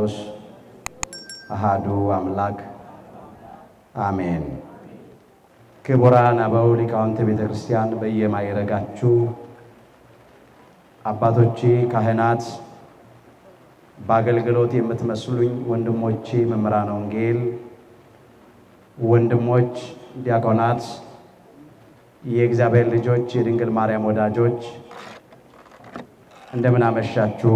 ቅዱስ አሃዱ አምላክ አሜን። ክቡራን አበው ሊቃውንተ ቤተ ክርስቲያን በየማይረጋችሁ አባቶቼ ካህናት፣ በአገልግሎት የምትመስሉኝ ወንድሞቼ መምህራነ ወንጌል፣ ወንድሞች ዲያቆናት፣ የእግዚአብሔር ልጆች፣ የድንግል ማርያም ወዳጆች እንደምን አመሻችሁ።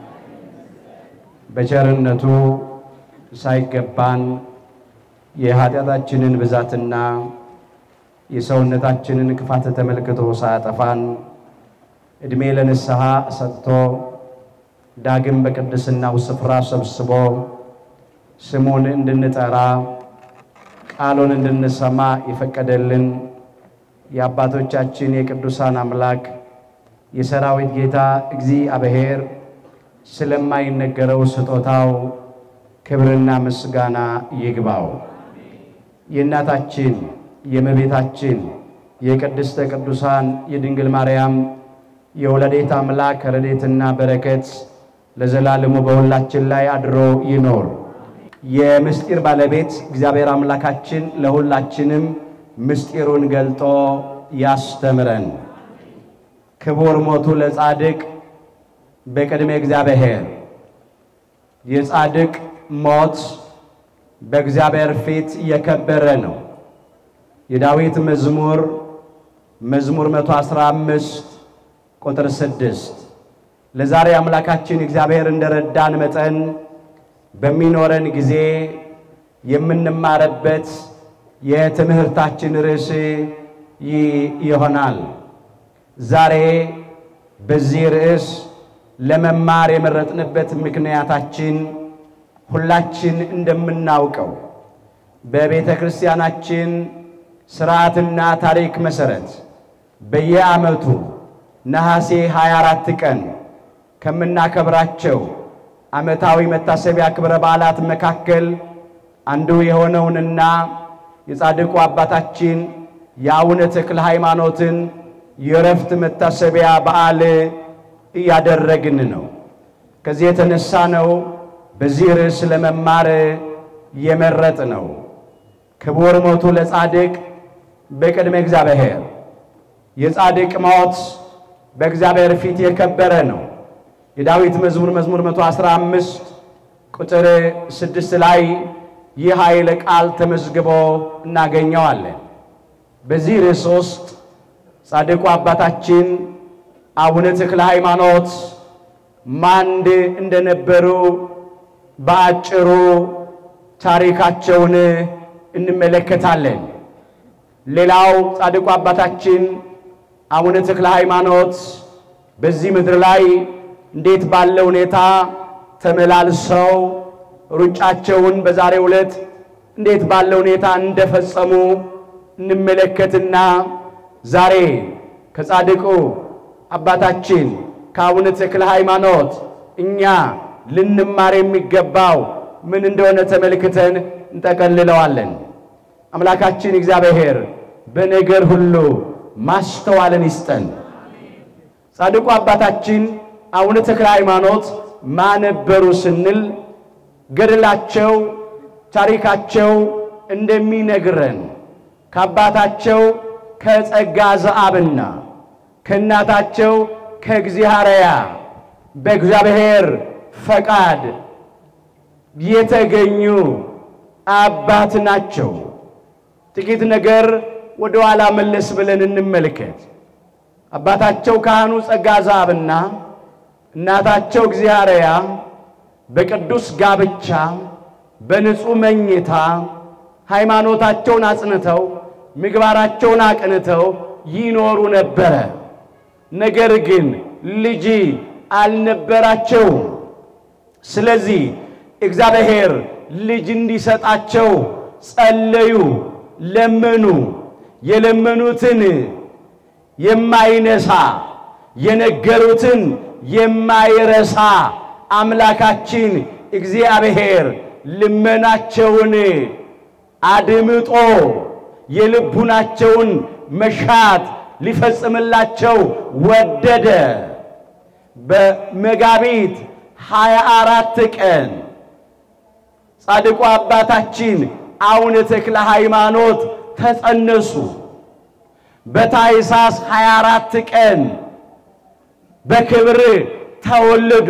በቸርነቱ ሳይገባን የኃጢአታችንን ብዛትና የሰውነታችንን ክፋት ተመልክቶ ሳያጠፋን ዕድሜ ለንስሐ ሰጥቶ ዳግም በቅድስናው ስፍራ ሰብስቦ ስሙን እንድንጠራ ቃሉን እንድንሰማ የፈቀደልን የአባቶቻችን የቅዱሳን አምላክ የሰራዊት ጌታ እግዚአብሔር ስለማይነገረው ስጦታው ክብርና ምስጋና ይግባው። የእናታችን የእመቤታችን የቅድስተ ቅዱሳን የድንግል ማርያም የወለዴት አምላክ ረድኤትና በረከት ለዘላለሙ በሁላችን ላይ አድሮ ይኖር። የምስጢር ባለቤት እግዚአብሔር አምላካችን ለሁላችንም ምስጢሩን ገልጦ ያስተምረን። ክቡር ሞቱ ለጻድቅ በቅድመ እግዚአብሔር። የጻድቅ ሞት በእግዚአብሔር ፊት የከበረ ነው። የዳዊት መዝሙር መዝሙር 115 ቁጥር 6 ለዛሬ አምላካችን እግዚአብሔር እንደረዳን መጠን በሚኖረን ጊዜ የምንማረበት የትምህርታችን ርዕስ ይሆናል። ዛሬ በዚህ ርዕስ ለመማር የመረጥንበት ምክንያታችን ሁላችን እንደምናውቀው በቤተ ክርስቲያናችን ሥርዓትና ታሪክ መሠረት በየዓመቱ ነሐሴ 24 ቀን ከምናከብራቸው ዓመታዊ መታሰቢያ ክብረ በዓላት መካከል አንዱ የሆነውንና የጻድቁ አባታችን የአቡነ ተክለ ሃይማኖትን የእረፍት መታሰቢያ በዓል እያደረግን ነው። ከዚህ የተነሳ ነው በዚህ ርዕስ ለመማር የመረጥ ነው። ክቡር ሞቱ ለጻድቅ በቅድመ እግዚአብሔር። የጻድቅ ሞት በእግዚአብሔር ፊት የከበረ ነው። የዳዊት መዝሙር መዝሙር 115 ቁጥር ስድስት ላይ ይህ ኃይለ ቃል ተመዝግቦ እናገኘዋለን። በዚህ ርዕስ ውስጥ ጻድቁ አባታችን አቡነ ተክለ ሃይማኖት ማን እንደነበሩ በአጭሩ ታሪካቸውን እንመለከታለን። ሌላው ጻድቁ አባታችን አቡነ ተክለ ሃይማኖት በዚህ ምድር ላይ እንዴት ባለ ሁኔታ ተመላልሰው ሩጫቸውን በዛሬው ዕለት እንዴት ባለ ሁኔታ እንደፈጸሙ እንመለከትና ዛሬ ከጻድቁ አባታችን ከአቡነ ተክለ ሃይማኖት እኛ ልንማር የሚገባው ምን እንደሆነ ተመልክተን እንጠቀልለዋለን። አምላካችን እግዚአብሔር በነገር ሁሉ ማስተዋልን ይስጠን። ጻድቁ አባታችን አቡነ ተክለ ሃይማኖት ማነበሩ ስንል ገድላቸው፣ ታሪካቸው እንደሚነግረን ከአባታቸው ከጸጋ ዘአብና ከእናታቸው ከእግዚአርያ በእግዚአብሔር ፈቃድ የተገኙ አባት ናቸው። ጥቂት ነገር ወደ ኋላ መለስ ብለን እንመልከት። አባታቸው ካህኑ ጸጋ ዘአብና እናታቸው እግዚአርያ በቅዱስ ጋብቻ በንጹሕ መኝታ ሃይማኖታቸውን አጽንተው ምግባራቸውን አቅንተው ይኖሩ ነበረ። ነገር ግን ልጅ አልነበራቸውም። ስለዚህ እግዚአብሔር ልጅ እንዲሰጣቸው ጸለዩ፣ ለመኑ። የለመኑትን የማይነሳ የነገሩትን የማይረሳ አምላካችን እግዚአብሔር ልመናቸውን አድምጦ የልቡናቸውን መሻት ሊፈጽምላቸው ወደደ። በመጋቢት ሃያ አራት ቀን ጻድቁ አባታችን አቡነ ተክለ ሃይማኖት ተጸነሱ። በታኅሳስ 24 ቀን በክብር ተወለዱ።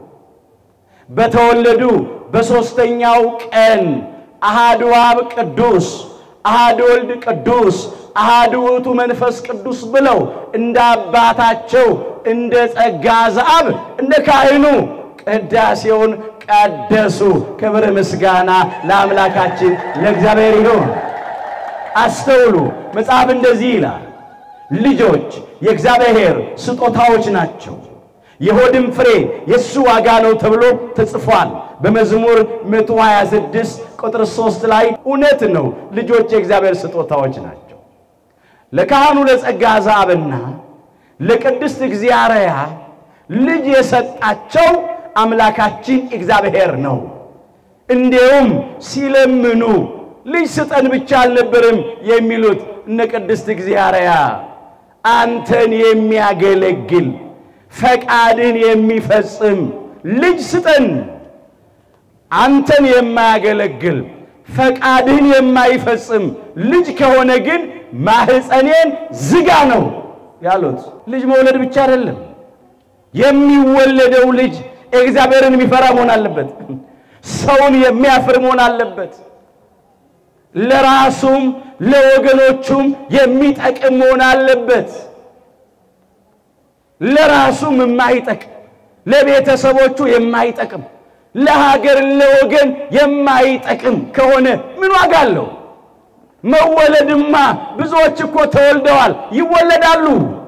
በተወለዱ በሦስተኛው ቀን አሃዱ አብ ቅዱስ፣ አሃዱ ወልድ ቅዱስ፣ አሃዱ ውእቱ መንፈስ ቅዱስ ብለው እንደ አባታቸው እንደ ጸጋ ዘአብ እንደ ካህኑ ቅዳሴውን ቀደሱ። ክብር ምስጋና ለአምላካችን ለእግዚአብሔር ይሁን። አስተውሉ። መጽሐፍ እንደዚህ ይላል፣ ልጆች የእግዚአብሔር ስጦታዎች ናቸው፣ የሆድም ፍሬ የእሱ ዋጋ ነው ተብሎ ተጽፏል። በመዝሙር 126 ቁጥር 3 ላይ እውነት ነው። ልጆች የእግዚአብሔር ስጦታዎች ናቸው። ለካህኑ ለጸጋ ዘአብና ለቅድስት እግዚአርያ ልጅ የሰጣቸው አምላካችን እግዚአብሔር ነው። እንዲሁም ሲለምኑ ልጅ ስጠን ብቻ አልነበርም የሚሉት እነ ቅድስት እግዚአርያ አንተን የሚያገለግል ፈቃድን የሚፈጽም ልጅ ስጠን። አንተን የማያገለግል ፈቃድህን የማይፈጽም ልጅ ከሆነ ግን ማህፀኔን ዝጋ ነው ያሉት። ልጅ መውለድ ብቻ አይደለም፣ የሚወለደው ልጅ እግዚአብሔርን የሚፈራ መሆን አለበት። ሰውን የሚያፍር መሆን አለበት። ለራሱም ለወገኖቹም የሚጠቅም መሆን አለበት። ለራሱም የማይጠቅም ለቤተሰቦቹ የማይጠቅም ለሀገር ለወገን የማይጠቅም ከሆነ ምን ዋጋ አለው? መወለድማ ብዙዎች እኮ ተወልደዋል፣ ይወለዳሉ።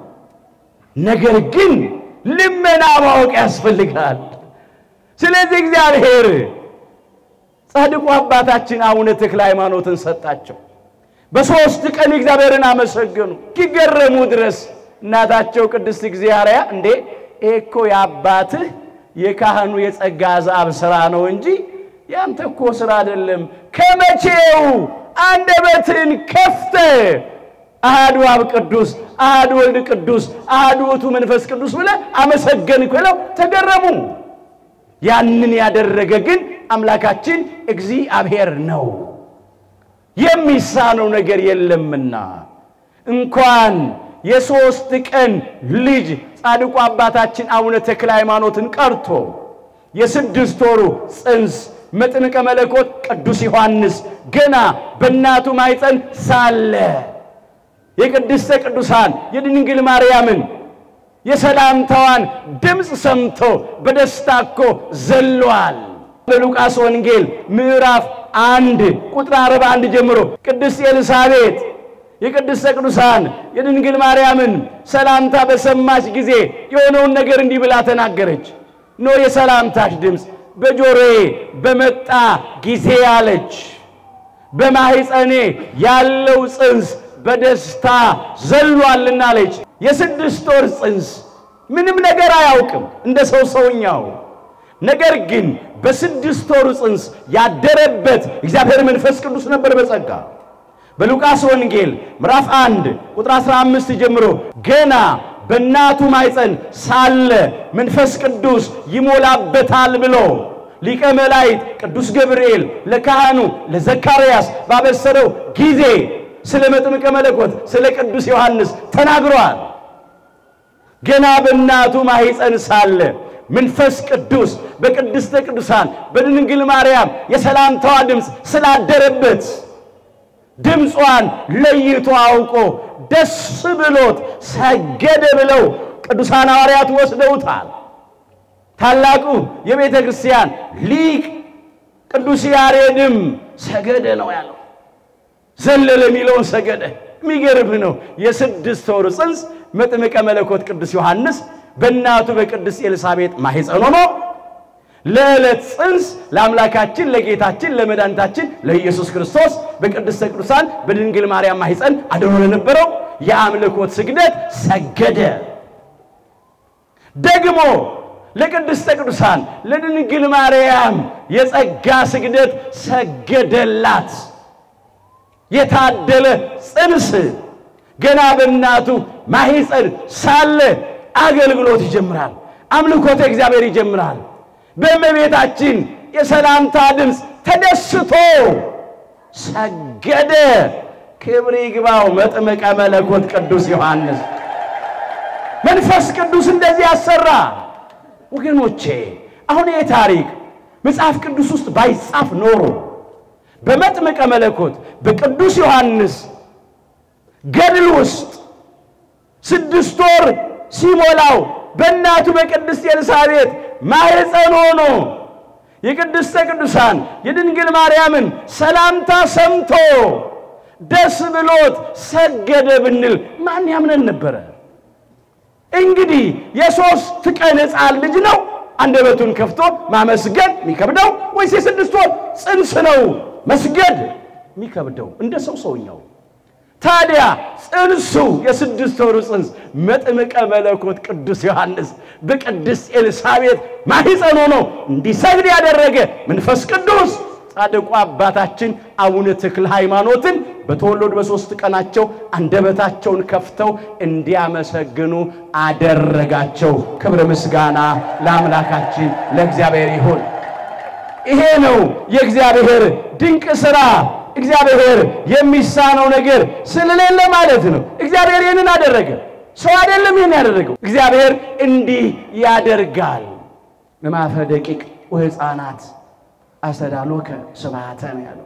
ነገር ግን ልመና ማወቅ ያስፈልጋል። ስለዚህ እግዚአብሔር ጻድቁ አባታችን አቡነ ተክለ ሃይማኖትን ሰጣቸው። በሦስት ቀን እግዚአብሔርን አመሰገኑ እስኪገረሙ ድረስ እናታቸው ቅድስት እግዚአርያ እንዴ ይሄ እኮ የአባትህ የካህኑ የጸጋ ዘአብ ሥራ ነው እንጂ ያንተ እኮ ሥራ አይደለም። ከመቼው አንደበትን ከፍተ አሃዱ አብ ቅዱስ፣ አሃዱ ወልድ ቅዱስ፣ አሃዱ ውእቱ መንፈስ ቅዱስ ብለህ አመሰገንክ ብለው ተገረሙ። ያንን ያደረገ ግን አምላካችን እግዚአብሔር ነው፣ የሚሳነው ነገር የለምና እንኳን የሦስት ቀን ልጅ ጻድቁ አባታችን አቡነ ተክለ ሃይማኖትን ቀርቶ የስድስት ወሩ ጽንስ መጥምቀ መለኮት ቅዱስ ዮሐንስ ገና በእናቱ ማኅፀን ሳለ የቅድስተ ቅዱሳን የድንግል ማርያምን የሰላምታዋን ድምፅ ሰምቶ በደስታ እኮ ዘሏል። በሉቃስ ወንጌል ምዕራፍ አንድ ቁጥር አርባ አንድ ጀምሮ ቅድስት ኤልሳቤጥ የቅድስተ ቅዱሳን የድንግል ማርያምን ሰላምታ በሰማች ጊዜ የሆነውን ነገር እንዲህ ብላ ተናገረች። ኖ የሰላምታሽ ድምፅ በጆሮዬ በመጣ ጊዜ አለች፣ በማኅፀኔ ያለው ጽንስ በደስታ ዘሏልና አለች። የስድስት ወር ጽንስ ምንም ነገር አያውቅም እንደ ሰው ሰውኛው። ነገር ግን በስድስት ወሩ ጽንስ ያደረበት እግዚአብሔር መንፈስ ቅዱስ ነበር በጸጋ በሉቃስ ወንጌል ምዕራፍ 1 ቁጥር 15 ጀምሮ ገና በእናቱ ማኅፀን ሳለ መንፈስ ቅዱስ ይሞላበታል ብሎ ሊቀ መላእክት ቅዱስ ገብርኤል ለካህኑ ለዘካርያስ ባበሰረው ጊዜ ስለ መጥምቀ መለኮት ስለ ቅዱስ ዮሐንስ ተናግሯል። ገና በእናቱ ማኅፀን ሳለ መንፈስ ቅዱስ በቅድስተ ቅዱሳን በድንግል ማርያም የሰላምታዋ ድምፅ ስላደረበት ድምጿን ለይቶ አውቆ ደስ ብሎት ሰገደ ብለው ቅዱሳን ሐዋርያት ወስደውታል። ታላቁ የቤተ ክርስቲያን ሊቅ ቅዱስ ያሬድም ሰገደ ነው ያለው። ዘለለ የሚለውን ሰገደ። የሚገርም ነው። የስድስት ወር ጽንስ መጥምቀ መለኮት ቅዱስ ዮሐንስ በእናቱ በቅድስት ኤልሳቤጥ ማኅፀን ሆኖ ለዕለት ጽንስ ለአምላካችን ለጌታችን ለመድኃኒታችን ለኢየሱስ ክርስቶስ በቅድስተ ቅዱሳን በድንግል ማርያም ማኅፀን አድሮ ለነበረው የአምልኮት ስግደት ሰገደ። ደግሞ ለቅድስተ ቅዱሳን ለድንግል ማርያም የጸጋ ስግደት ሰገደላት። የታደለ ጽንስ ገና በእናቱ ማኅፀን ሳለ አገልግሎት ይጀምራል። አምልኮተ እግዚአብሔር ይጀምራል። በእመቤታችን የሰላምታ ድምፅ ተደስቶ ሰገደ። ክብር ይግባው መጥምቀ መለኮት ቅዱስ ዮሐንስ። መንፈስ ቅዱስ እንደዚህ ያሰራ። ወገኖቼ አሁን ይህ ታሪክ መጽሐፍ ቅዱስ ውስጥ ባይጻፍ ኖሮ በመጥምቀ መለኮት በቅዱስ ዮሐንስ ገድል ውስጥ ስድስት ወር ሲሞላው በእናቱ በቅድስት ኤልሳቤጥ ማኅፀን ሆኖ የቅድስተ ቅዱሳን የድንግል ማርያምን ሰላምታ ሰምቶ ደስ ብሎት ሰገደ ብንል ማን ያምነን ነበረ? እንግዲህ የሦስት ቀን ሕፃን ልጅ ነው አንደበቱን ከፍቶ ማመስገን የሚከብደው ወይስ የስድስት ወር ጽንስ ነው መስገድ የሚከብደው? እንደ ሰው ሰውኛው ታዲያ ጽንሱ የስድስት ወሩ ጽንስ መጥምቀ መለኮት ቅዱስ ዮሐንስ በቅድስት ኤልሳቤጥ ማኅፀን ሆኖ እንዲሰግድ ያደረገ መንፈስ ቅዱስ ጻድቁ አባታችን አቡነ ተክለ ሃይማኖትን በተወለዱ በሦስት ቀናቸው አንደበታቸውን ከፍተው እንዲያመሰግኑ አደረጋቸው። ክብር ምስጋና ለአምላካችን ለእግዚአብሔር ይሁን። ይሄ ነው የእግዚአብሔር ድንቅ ሥራ። እግዚአብሔር የሚሳነው ነገር ስለሌለ ማለት ነው። እግዚአብሔር ይህንን አደረገ። ሰው አይደለም ይህን ያደረገው። እግዚአብሔር እንዲህ ያደርጋል። ለማፈ ደቂቅ ወሕፃናት አስተዳሎከ ስብሐተ ነው ያለው።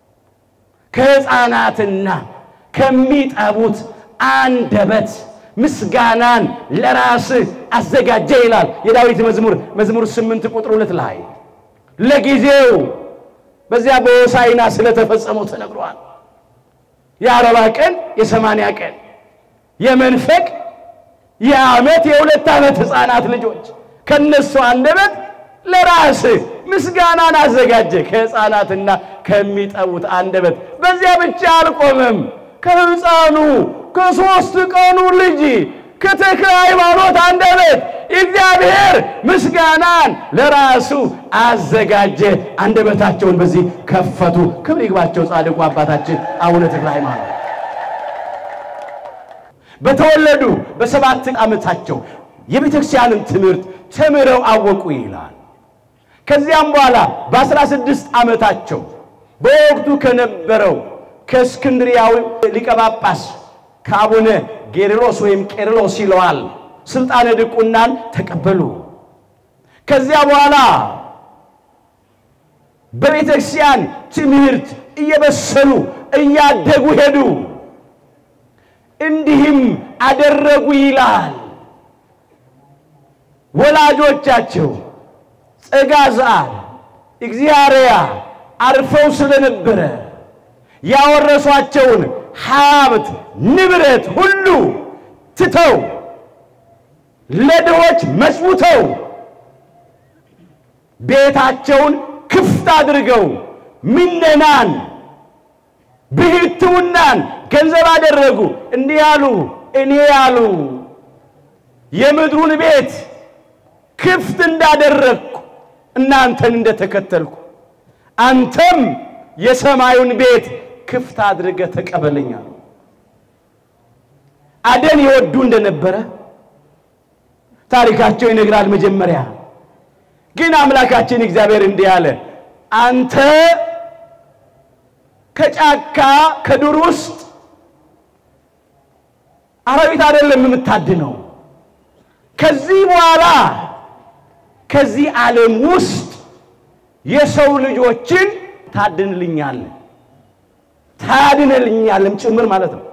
ከሕፃናትና ከሚጠቡት አንደበት ምስጋናን ለራስህ አዘጋጀ ይላል የዳዊት መዝሙር መዝሙር ስምንት ቁጥር ሁለት ላይ ለጊዜው በዚያ በሆሳዕና ስለተፈጸመው ተነግሯል። የአርባ ቀን የሰማንያ ቀን የመንፈቅ የዓመት የሁለት ዓመት ሕፃናት ልጆች ከነሱ አንደበት ለራስህ ምስጋናን አዘጋጀ ከሕፃናትና ከሚጠቡት አንደበት። በዚያ ብቻ አልቆመም። ከሕፃኑ ከሦስት ቀኑ ልጅ ከተክለ ሃይማኖት አንደበት እግዚአብሔር ምስጋናን ለራሱ አዘጋጀ። አንደበታቸውን በዚህ ከፈቱ። ክብር ይግባቸው ጻድቁ አባታችን አቡነ ተክለ ሃይማኖት በተወለዱ በሰባት ዓመታቸው የቤተ ክርስቲያንን ትምህርት ተምረው አወቁ ይላል። ከዚያም በኋላ በአስራ ስድስት ዓመታቸው በወቅቱ ከነበረው ከእስክንድሪያዊ ሊቀ ጳጳስ ከአቡነ ጌርሎስ ወይም ቄርሎስ ይለዋል ስልጣነ ድቁናን ተቀበሉ። ከዚያ በኋላ በቤተ ክርስቲያን ትምህርት እየበሰሉ እያደጉ ሄዱ። እንዲህም አደረጉ ይላል ወላጆቻቸው ጸጋዝአል እግዚአርያ አርፈው ስለነበረ ያወረሷቸውን ሀብት ንብረት ሁሉ ትተው ለድሆች መጽውተው ቤታቸውን ክፍት አድርገው ምነናን ብሕትውናን ገንዘብ አደረጉ። እንዲህ ያሉ እኔ ያሉ የምድሩን ቤት ክፍት እንዳደረግኩ እናንተን እንደተከተልኩ አንተም የሰማዩን ቤት ክፍት አድርገህ ተቀበለኝ አሉ። አደን ይወዱ እንደነበረ ታሪካቸው ይነግራል። መጀመሪያ ግን አምላካችን እግዚአብሔር እንዲህ አለ፣ አንተ ከጫካ ከዱር ውስጥ አራዊት አይደለም የምታድነው። ከዚህ በኋላ ከዚህ ዓለም ውስጥ የሰው ልጆችን ታድንልኛል ታድንልኛልም ጭምር ማለት ነው።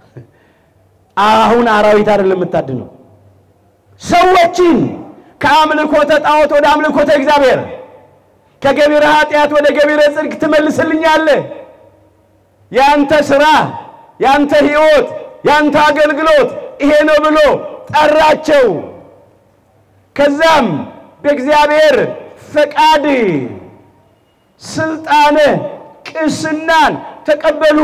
አሁን አራዊት አይደለም የምታድነው ሰዎችን ከአምልኮተ ጣዖት ወደ አምልኮተ እግዚአብሔር ከገቢረ ኃጢአት ወደ ገቢረ ጽድቅ ትመልስልኛለህ። ያንተ ሥራ፣ ያንተ ሕይወት፣ ያንተ አገልግሎት ይሄ ነው ብሎ ጠራቸው። ከዛም በእግዚአብሔር ፈቃድ ስልጣነ ቅስናን ተቀበሉ።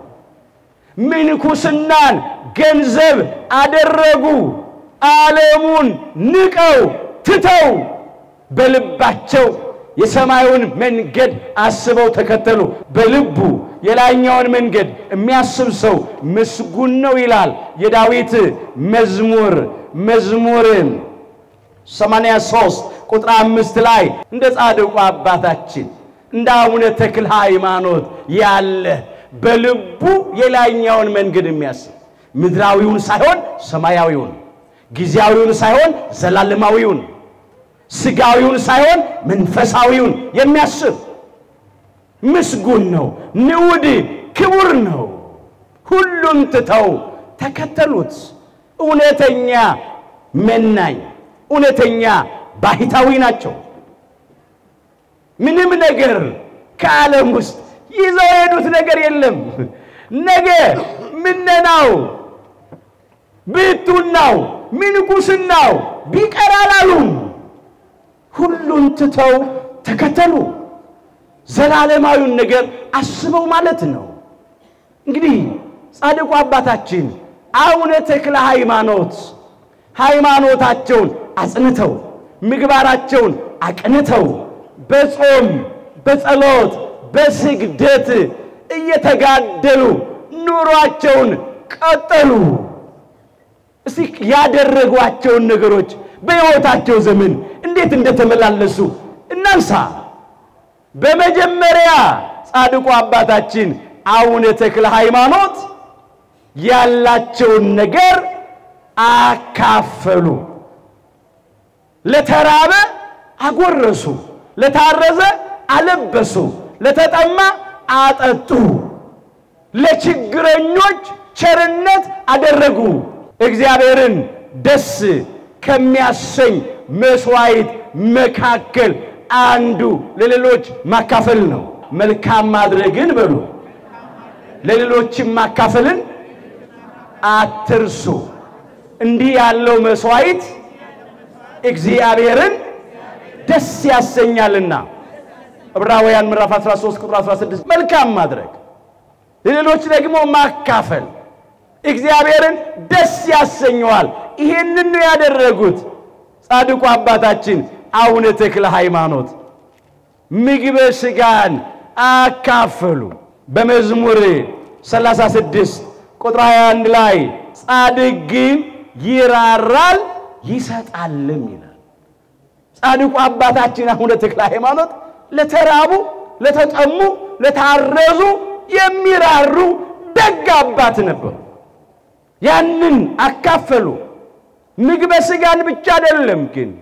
ምንኩስናን ገንዘብ አደረጉ። ዓለሙን ንቀው ትተው በልባቸው የሰማዩን መንገድ አስበው ተከተሉ። በልቡ የላይኛውን መንገድ የሚያስብ ሰው ምስጉን ነው ይላል የዳዊት መዝሙር መዝሙር 83 ቁጥር አምስት ላይ እንደ ጻድቁ አባታችን እንደ አቡነ ተክለ ሃይማኖት ያለ በልቡ የላይኛውን መንገድ የሚያስብ ምድራዊውን ሳይሆን ሰማያዊውን፣ ጊዜያዊውን ሳይሆን ዘላለማዊውን፣ ስጋዊውን ሳይሆን መንፈሳዊውን የሚያስብ ምስጉን ነው፣ ንዑድ ክቡር ነው። ሁሉን ትተው ተከተሉት። እውነተኛ መናኝ፣ እውነተኛ ባህታዊ ናቸው። ምንም ነገር ከዓለም ውስጥ ይዘው የሄዱት ነገር የለም። ነገ ምነናው፣ ብሕትውናው፣ ምንኩስናው ቢቀር አላሉም። ሁሉን ትተው ተከተሉ። ዘላለማዊውን ነገር አስበው ማለት ነው። እንግዲህ ጻድቁ አባታችን አቡነ ተክለ ሃይማኖት ሃይማኖታቸውን አጽንተው ምግባራቸውን አቅንተው በጾም በጸሎት በስግደት እየተጋደሉ ኑሯቸውን ቀጠሉ። እስቲ ያደረጓቸውን ነገሮች በሕይወታቸው ዘመን እንዴት እንደተመላለሱ እናንሳ። በመጀመሪያ ጻድቁ አባታችን አቡነ ተክለ ሃይማኖት ያላቸውን ነገር አካፈሉ። ለተራበ አጎረሱ፣ ለታረዘ አለበሱ፣ ለተጠማ አጠጡ፣ ለችግረኞች ቸርነት አደረጉ። እግዚአብሔርን ደስ ከሚያሰኝ መስዋዕት መካከል አንዱ ለሌሎች ማካፈል ነው። መልካም ማድረግን በሉ ለሌሎችም ማካፈልን አትርሱ። እንዲህ ያለው መስዋዕት እግዚአብሔርን ደስ ያሰኛልና። ዕብራውያን ምዕራፍ 13 ቁጥር 16 መልካም ማድረግ ለሌሎች ደግሞ ማካፈል እግዚአብሔርን ደስ ያሰኘዋል። ይሄንን ነው ያደረጉት ጻድቁ አባታችን አቡነ ተክለ ሃይማኖት ምግበ ሥጋን አካፈሉ። በመዝሙር 36 ቁጥር 21 ላይ ጻድቅ ግን ይራራል ይሰጣልም ይላል። ጻድቁ አባታችን አቡነ ተክለ ሃይማኖት ለተራቡ፣ ለተጠሙ፣ ለታረዙ የሚራሩ ደግ አባት ነበሩ። ያንን አካፈሉ። ምግበ ሥጋን ብቻ አይደለም ግን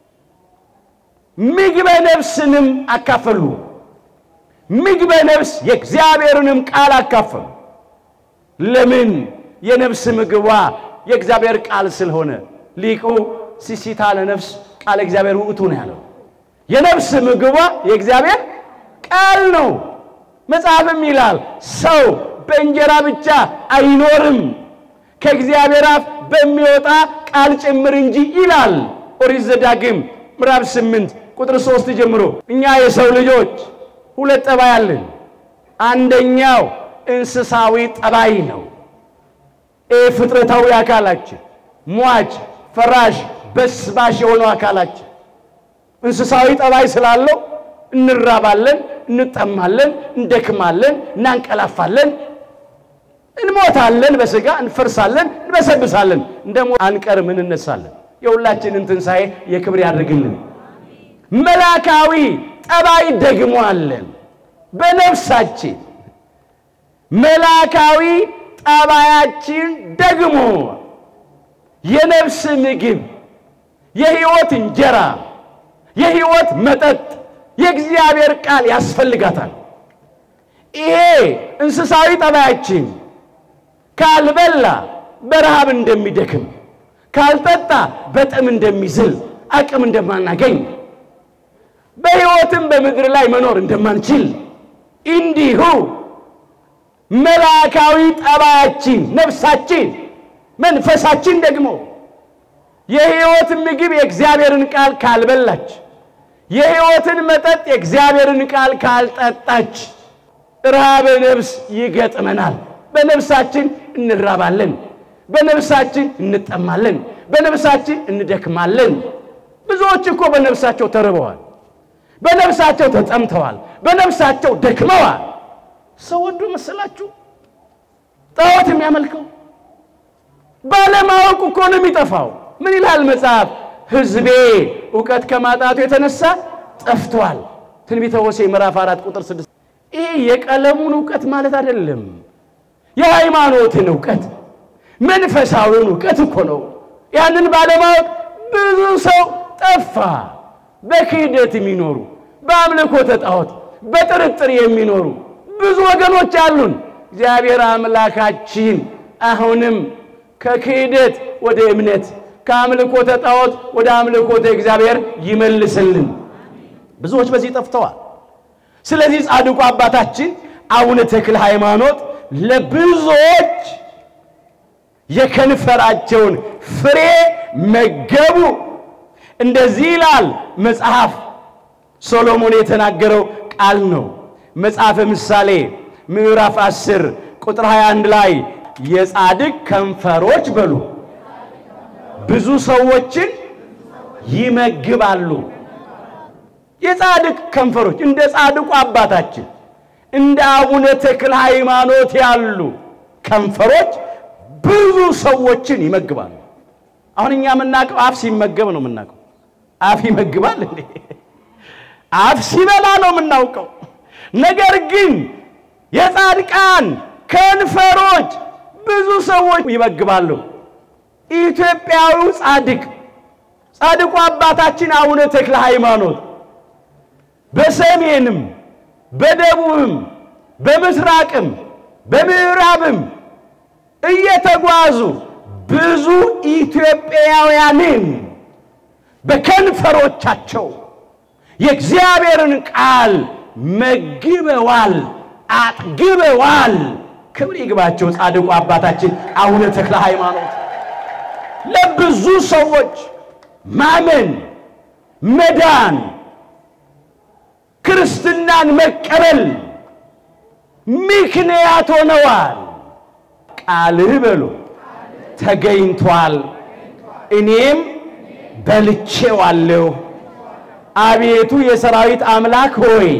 ምግበ ነፍስንም አካፈሉ። ምግበ ነፍስ የእግዚአብሔርንም ቃል አካፈሉ። ለምን? የነፍስ ምግቧ የእግዚአብሔር ቃል ስለሆነ ሊቁ ሲሲታ ለነፍስ ቃል እግዚአብሔር ውእቱ ነው ያለው። የነፍስ ምግቧ የእግዚአብሔር ቃል ነው። መጽሐፍም ይላል ሰው በእንጀራ ብቻ አይኖርም ከእግዚአብሔር አፍ በሚወጣ ቃል ጭምር እንጂ ይላል ኦሪት ዘዳግም ምዕራፍ ስምንት ቁጥር ሶስት ጀምሮ እኛ የሰው ልጆች ሁለት ጠባይ አለን። አንደኛው እንስሳዊ ጠባይ ነው። ይህ ፍጥረታዊ አካላችን ሟች፣ ፈራሽ፣ በስባሽ የሆነው አካላችን እንስሳዊ ጠባይ ስላለው እንራባለን፣ እንጠማለን፣ እንደክማለን፣ እናንቀላፋለን፣ እንሞታለን፣ በሥጋ እንፈርሳለን፣ እንበሰብሳለን፣ እንደሞ አንቀርም፣ እንነሳለን። የሁላችንን ትንሣኤ የክብር ያድርግልን። መላካዊ ጠባይ ደግሞ አለን በነፍሳችን መላካዊ ጠባያችን ደግሞ የነፍስ ምግብ፣ የሕይወት እንጀራ፣ የሕይወት መጠጥ የእግዚአብሔር ቃል ያስፈልጋታል። ይሄ እንስሳዊ ጠባያችን ካልበላ በረሃብ እንደሚደክም፣ ካልጠጣ በጥም እንደሚዝል፣ አቅም እንደማናገኝ፣ በሕይወትም በምድር ላይ መኖር እንደማንችል እንዲሁ መላካዊ ጠባያችን ነፍሳችን መንፈሳችን ደግሞ የሕይወት ምግብ የእግዚአብሔርን ቃል ካልበላች የሕይወትን መጠጥ የእግዚአብሔርን ቃል ካልጠጣች ረሃበ ነፍስ ይገጥመናል። በነፍሳችን እንራባለን፣ በነፍሳችን እንጠማለን፣ በነፍሳችን እንደክማለን። ብዙዎች እኮ በነፍሳቸው ተርበዋል፣ በነፍሳቸው ተጠምተዋል፣ በነፍሳቸው ደክመዋል። ሰው ወዶ መሰላችሁ ጣዖት የሚያመልከው ባለማወቅ እኮ ነው የሚጠፋው። ምን ይላል መጽሐፍ? ሕዝቤ እውቀት ከማጣቱ የተነሳ ጠፍቷል። ትንቢተ ሆሴዕ ምዕራፍ አራት ቁጥር ስድስት ይህ የቀለሙን እውቀት ማለት አይደለም። የሃይማኖትን እውቀት መንፈሳዊውን እውቀት እኮ ነው። ያንን ባለማወቅ ብዙ ሰው ጠፋ። በክህደት የሚኖሩ በአምልኮተ ጣዖት በጥርጥር የሚኖሩ ብዙ ወገኖች አሉን። እግዚአብሔር አምላካችን አሁንም ከክህደት ወደ እምነት ከአምልኮተ ጣዖት ወደ አምልኮተ እግዚአብሔር ይመልስልን። ብዙዎች በዚህ ጠፍተዋል። ስለዚህ ጻድቁ አባታችን አቡነ ተክለ ሃይማኖት ለብዙዎች የከንፈራቸውን ፍሬ መገቡ። እንደዚህ ይላል መጽሐፍ ሶሎሞን የተናገረው ቃል ነው። መጽሐፈ ምሳሌ ምዕራፍ 10 ቁጥር 21 ላይ የጻድቅ ከንፈሮች በሉ ብዙ ሰዎችን ይመግባሉ። የጻድቅ ከንፈሮች እንደ ጻድቁ አባታችን እንደ አቡነ ተክለ ሃይማኖት ያሉ ከንፈሮች ብዙ ሰዎችን ይመግባሉ። አሁን እኛ የምናውቀው አፍ ሲመገብ ነው የምናውቀው። አፍ ይመግባል እንዴ? አፍ ሲበላ ነው የምናውቀው። ነገር ግን የጻድቃን ከንፈሮች ብዙ ሰዎች ይመግባሉ። ኢትዮጵያዊው ጻድቅ ጻድቁ አባታችን አቡነ ተክለ ሃይማኖት በሰሜንም በደቡብም በምስራቅም በምዕራብም እየተጓዙ ብዙ ኢትዮጵያውያንን በከንፈሮቻቸው የእግዚአብሔርን ቃል መግበዋል፣ አጥግበዋል። ክብር ይግባቸው ጻድቁ አባታችን አቡነ ተክለ ሃይማኖት ለብዙ ሰዎች ማመን መዳን ክርስትናን መቀበል ምክንያት ሆነዋል። ቃልህ በሉ ተገኝቷል፣ እኔም በልቼዋለሁ። አቤቱ የሰራዊት አምላክ ሆይ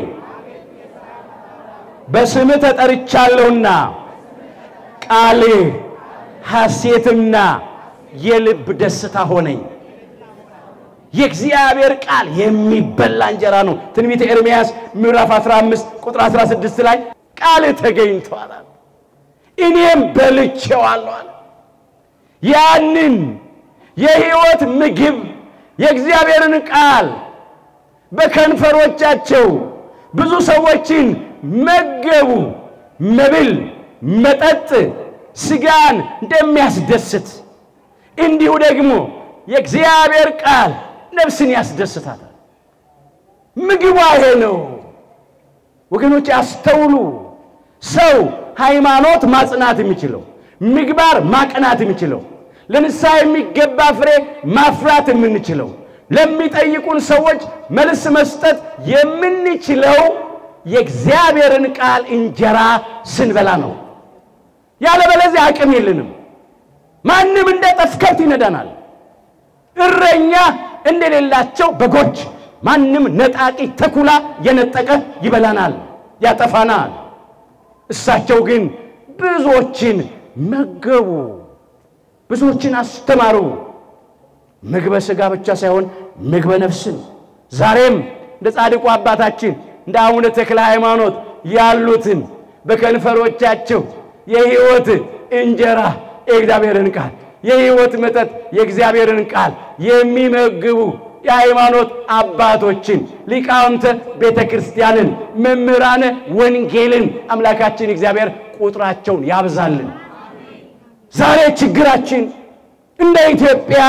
በስምህ ተጠርቻለሁና ቃልህ ሐሴትና የልብ ደስታ ሆነኝ። የእግዚአብሔር ቃል የሚበላ እንጀራ ነው። ትንቢተ ኤርምያስ ምዕራፍ 15 ቁጥር 16 ላይ ቃል ተገኝቷል፣ እኔም በልቼዋለሁ አለ። ያንን የሕይወት ምግብ የእግዚአብሔርን ቃል በከንፈሮቻቸው ብዙ ሰዎችን መገቡ። መብል መጠጥ ሥጋን እንደሚያስደስት እንዲሁ ደግሞ የእግዚአብሔር ቃል ነፍስን ያስደስታታል። ምግቧ ይሄ ነው። ወገኖች አስተውሉ። ሰው ሃይማኖት ማጽናት የሚችለው ምግባር ማቅናት የሚችለው ለንስሐ የሚገባ ፍሬ ማፍራት የምንችለው ለሚጠይቁን ሰዎች መልስ መስጠት የምንችለው የእግዚአብሔርን ቃል እንጀራ ስንበላ ነው። ያለበለዚያ አቅም የለንም። ማንም እንደ ጠፍ ከብት ይነዳናል። እረኛ እንደሌላቸው በጎች ማንም ነጣቂ ተኩላ የነጠቀ ይበላናል፣ ያጠፋናል። እሳቸው ግን ብዙዎችን መገቡ፣ ብዙዎችን አስተማሩ። ምግበ ሥጋ ብቻ ሳይሆን ምግበ ነፍስን ዛሬም እንደ ጻድቁ አባታችን እንደ አቡነ ተክለ ሃይማኖት ያሉትን በከንፈሮቻቸው የሕይወት እንጀራ የእግዚአብሔርን ቃል የሕይወት መጠጥ የእግዚአብሔርን ቃል የሚመግቡ የሃይማኖት አባቶችን ሊቃውንተ ቤተ ክርስቲያንን መምህራነ ወንጌልን አምላካችን እግዚአብሔር ቁጥራቸውን ያብዛልን። ዛሬ ችግራችን እንደ ኢትዮጵያ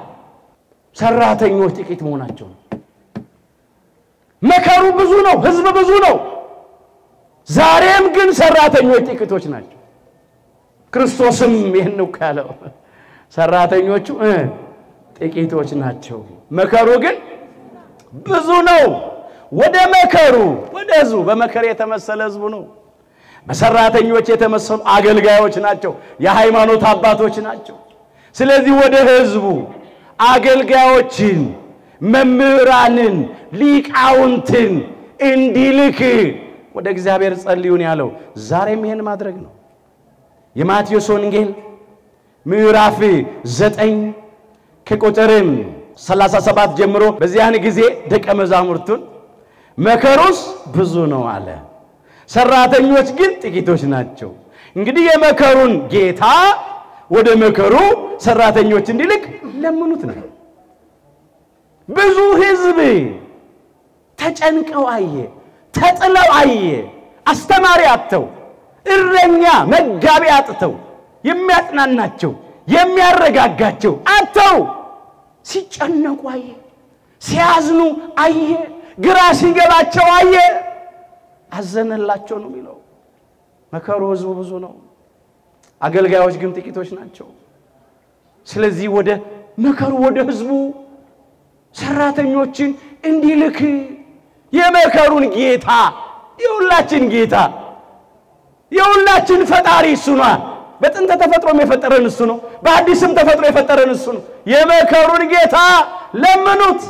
ሰራተኞች ጥቂት መሆናቸው ነው። መከሩ ብዙ ነው፣ ሕዝብ ብዙ ነው። ዛሬም ግን ሰራተኞች ጥቂቶች ናቸው። ክርስቶስም ይህን ነው ያለው፣ ሰራተኞቹ እ ጥቂቶች ናቸው፣ መከሩ ግን ብዙ ነው። ወደ መከሩ ወደ ሕዝቡ በመከር የተመሰለ ሕዝቡ ነው። በሰራተኞች የተመሰሉ አገልጋዮች ናቸው፣ የሃይማኖት አባቶች ናቸው። ስለዚህ ወደ ሕዝቡ አገልጋዮችን፣ መምህራንን፣ ሊቃውንትን እንዲልክ ወደ እግዚአብሔር ጸልዩን ያለው ዛሬም ይህን ማድረግ ነው። የማቴዎስ ወንጌል ምዕራፍ ዘጠኝ ከቁጥርም 37 ጀምሮ በዚያን ጊዜ ደቀ መዛሙርቱን መከሩስ ብዙ ነው አለ። ሰራተኞች ግን ጥቂቶች ናቸው። እንግዲህ የመከሩን ጌታ ወደ መከሩ ሰራተኞች እንዲልክ ለምኑት ነው። ብዙ ሕዝብ ተጨንቀው አየ፣ ተጥለው አየ። አስተማሪ አጥተው፣ እረኛ መጋቢ አጥተው፣ የሚያጽናናቸው የሚያረጋጋቸው አጥተው ሲጨነቁ አየ፣ ሲያዝኑ አየ፣ ግራ ሲገባቸው አየ። አዘነላቸው ነው የሚለው። መከሩ ሕዝቡ ብዙ ነው፣ አገልጋዮች ግን ጥቂቶች ናቸው። ስለዚህ ወደ መከሩ ወደ ሕዝቡ ሰራተኞችን እንዲልክ የመከሩን ጌታ የሁላችን ጌታ የሁላችን ፈጣሪ እሱ ነው። በጥንተ ተፈጥሮም የፈጠረን እሱ ነው። በአዲስም ተፈጥሮ የፈጠረን እሱ ነው። የመከሩን ጌታ ለምኑት።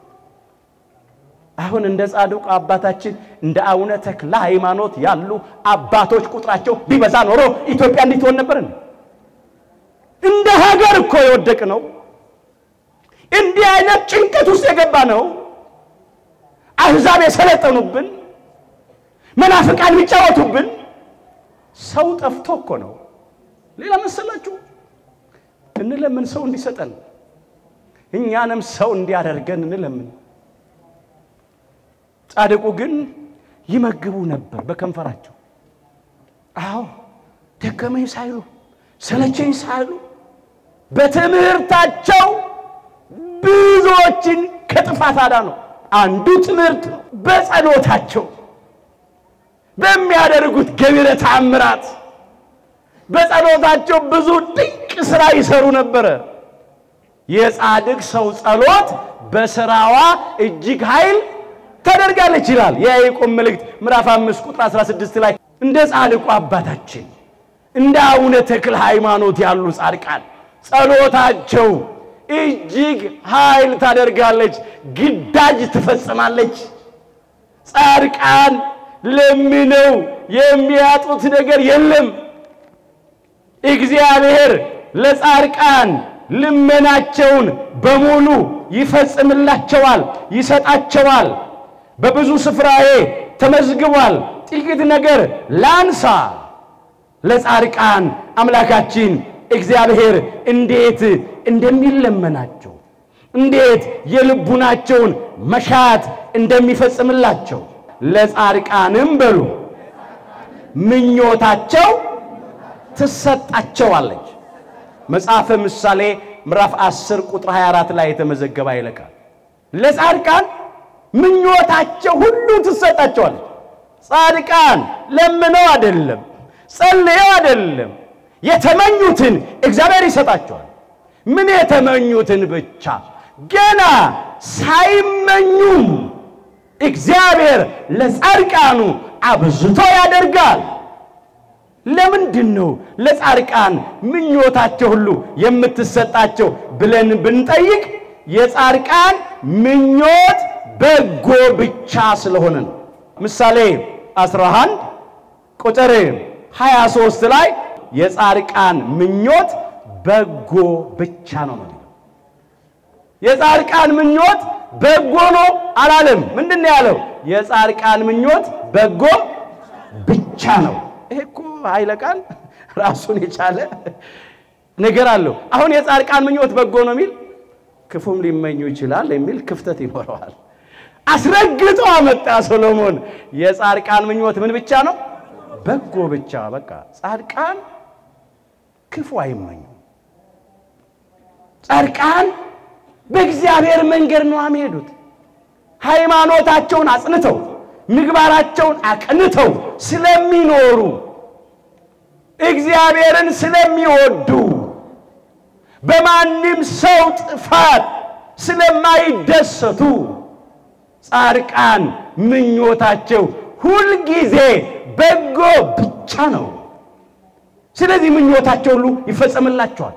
አሁን እንደ ጻድቁ አባታችን እንደ አቡነ ተክለ ሃይማኖት ያሉ አባቶች ቁጥራቸው ቢበዛ ኖሮ ኢትዮጵያ እንዲህ ትሆን ነበርን? እንደ ሀገር እኮ የወደቅ ነው። እንዲህ አይነት ጭንቀት ውስጥ የገባ ነው። አሕዛብ የሰለጠኑብን፣ መናፍቃን የሚጫወቱብን፣ ሰው ጠፍቶ እኮ ነው። ሌላ መሰላችሁ? እንለምን ሰው እንዲሰጠን፣ እኛንም ሰው እንዲያደርገን እንለምን። ጻድቁ ግን ይመግቡ ነበር በከንፈራቸው። አዎ ደከመኝ ሳይሉ ሰለቸኝ ሳይሉ በትምህርታቸው ብዙዎችን ከጥፋት አዳኑ። አንዱ ትምህርት ነው። በጸሎታቸው በሚያደርጉት ገቢረ ተአምራት በጸሎታቸው ብዙ ድንቅ ሥራ ይሰሩ ነበረ። የጻድቅ ሰው ጸሎት በሥራዋ እጅግ ኃይል ታደርጋለች ይላል የያዕቆብ መልእክት ምዕራፍ 5 ቁጥር 16 ላይ እንደ ጻድቁ አባታችን እንደ አቡነ ተክለ ሃይማኖት ያሉ ጻድቃን ጸሎታቸው እጅግ ኃይል ታደርጋለች፣ ግዳጅ ትፈጽማለች። ጻድቃን ለምነው የሚያጡት ነገር የለም። እግዚአብሔር ለጻድቃን ልመናቸውን በሙሉ ይፈጽምላቸዋል፣ ይሰጣቸዋል። በብዙ ስፍራዬ ተመዝግቧል። ጥቂት ነገር ላንሳ። ለጻድቃን አምላካችን እግዚአብሔር እንዴት እንደሚለመናቸው እንዴት የልቡናቸውን መሻት እንደሚፈጽምላቸው ለጻድቃንም በሉ ምኞታቸው ትሰጣቸዋለች። መጽሐፈ ምሳሌ ምዕራፍ 10 ቁጥር 24 ላይ የተመዘገበ ይለቃል። ለጻድቃን ምኞታቸው ሁሉ ትሰጣቸዋለች። ጻድቃን ለምነው አይደለም፣ ጸልየው አይደለም፣ የተመኙትን እግዚአብሔር ይሰጣቸዋል። ምን የተመኙትን ብቻ ገና ሳይመኙም እግዚአብሔር ለጻድቃኑ አብዝቶ ያደርጋል። ለምንድን ነው ለጻድቃን ምኞታቸው ሁሉ የምትሰጣቸው ብለን ብንጠይቅ የጻድቃን ምኞት በጎ ብቻ ስለሆነ ነው። ምሳሌ 11 ቁጥር 23 ላይ የጻድቃን ምኞት በጎ ብቻ ነው ነው የጻድቃን ምኞት በጎ ነው አላለም። ምንድን ነው ያለው? የጻድቃን ምኞት በጎ ብቻ ነው። ይሄ እኮ ኃይለ ቃል ራሱን የቻለ ነገር አለው። አሁን የጻድቃን ምኞት በጎ ነው የሚል ክፉም ሊመኙ ይችላል የሚል ክፍተት ይኖረዋል። አስረግጦ አመጣ ሶሎሞን። የጻድቃን ምኞት ምን ብቻ ነው? በጎ ብቻ። በቃ ጻድቃን ክፉ አይመኙም። ጻድቃን በእግዚአብሔር መንገድ ነው የሚሄዱት። ሃይማኖታቸውን አጽንተው ምግባራቸውን አቅንተው ስለሚኖሩ እግዚአብሔርን ስለሚወዱ በማንም ሰው ጥፋት ስለማይደሰቱ ጻድቃን ምኞታቸው ሁልጊዜ በጎ ብቻ ነው። ስለዚህ ምኞታቸው ሁሉ ይፈጸምላቸዋል።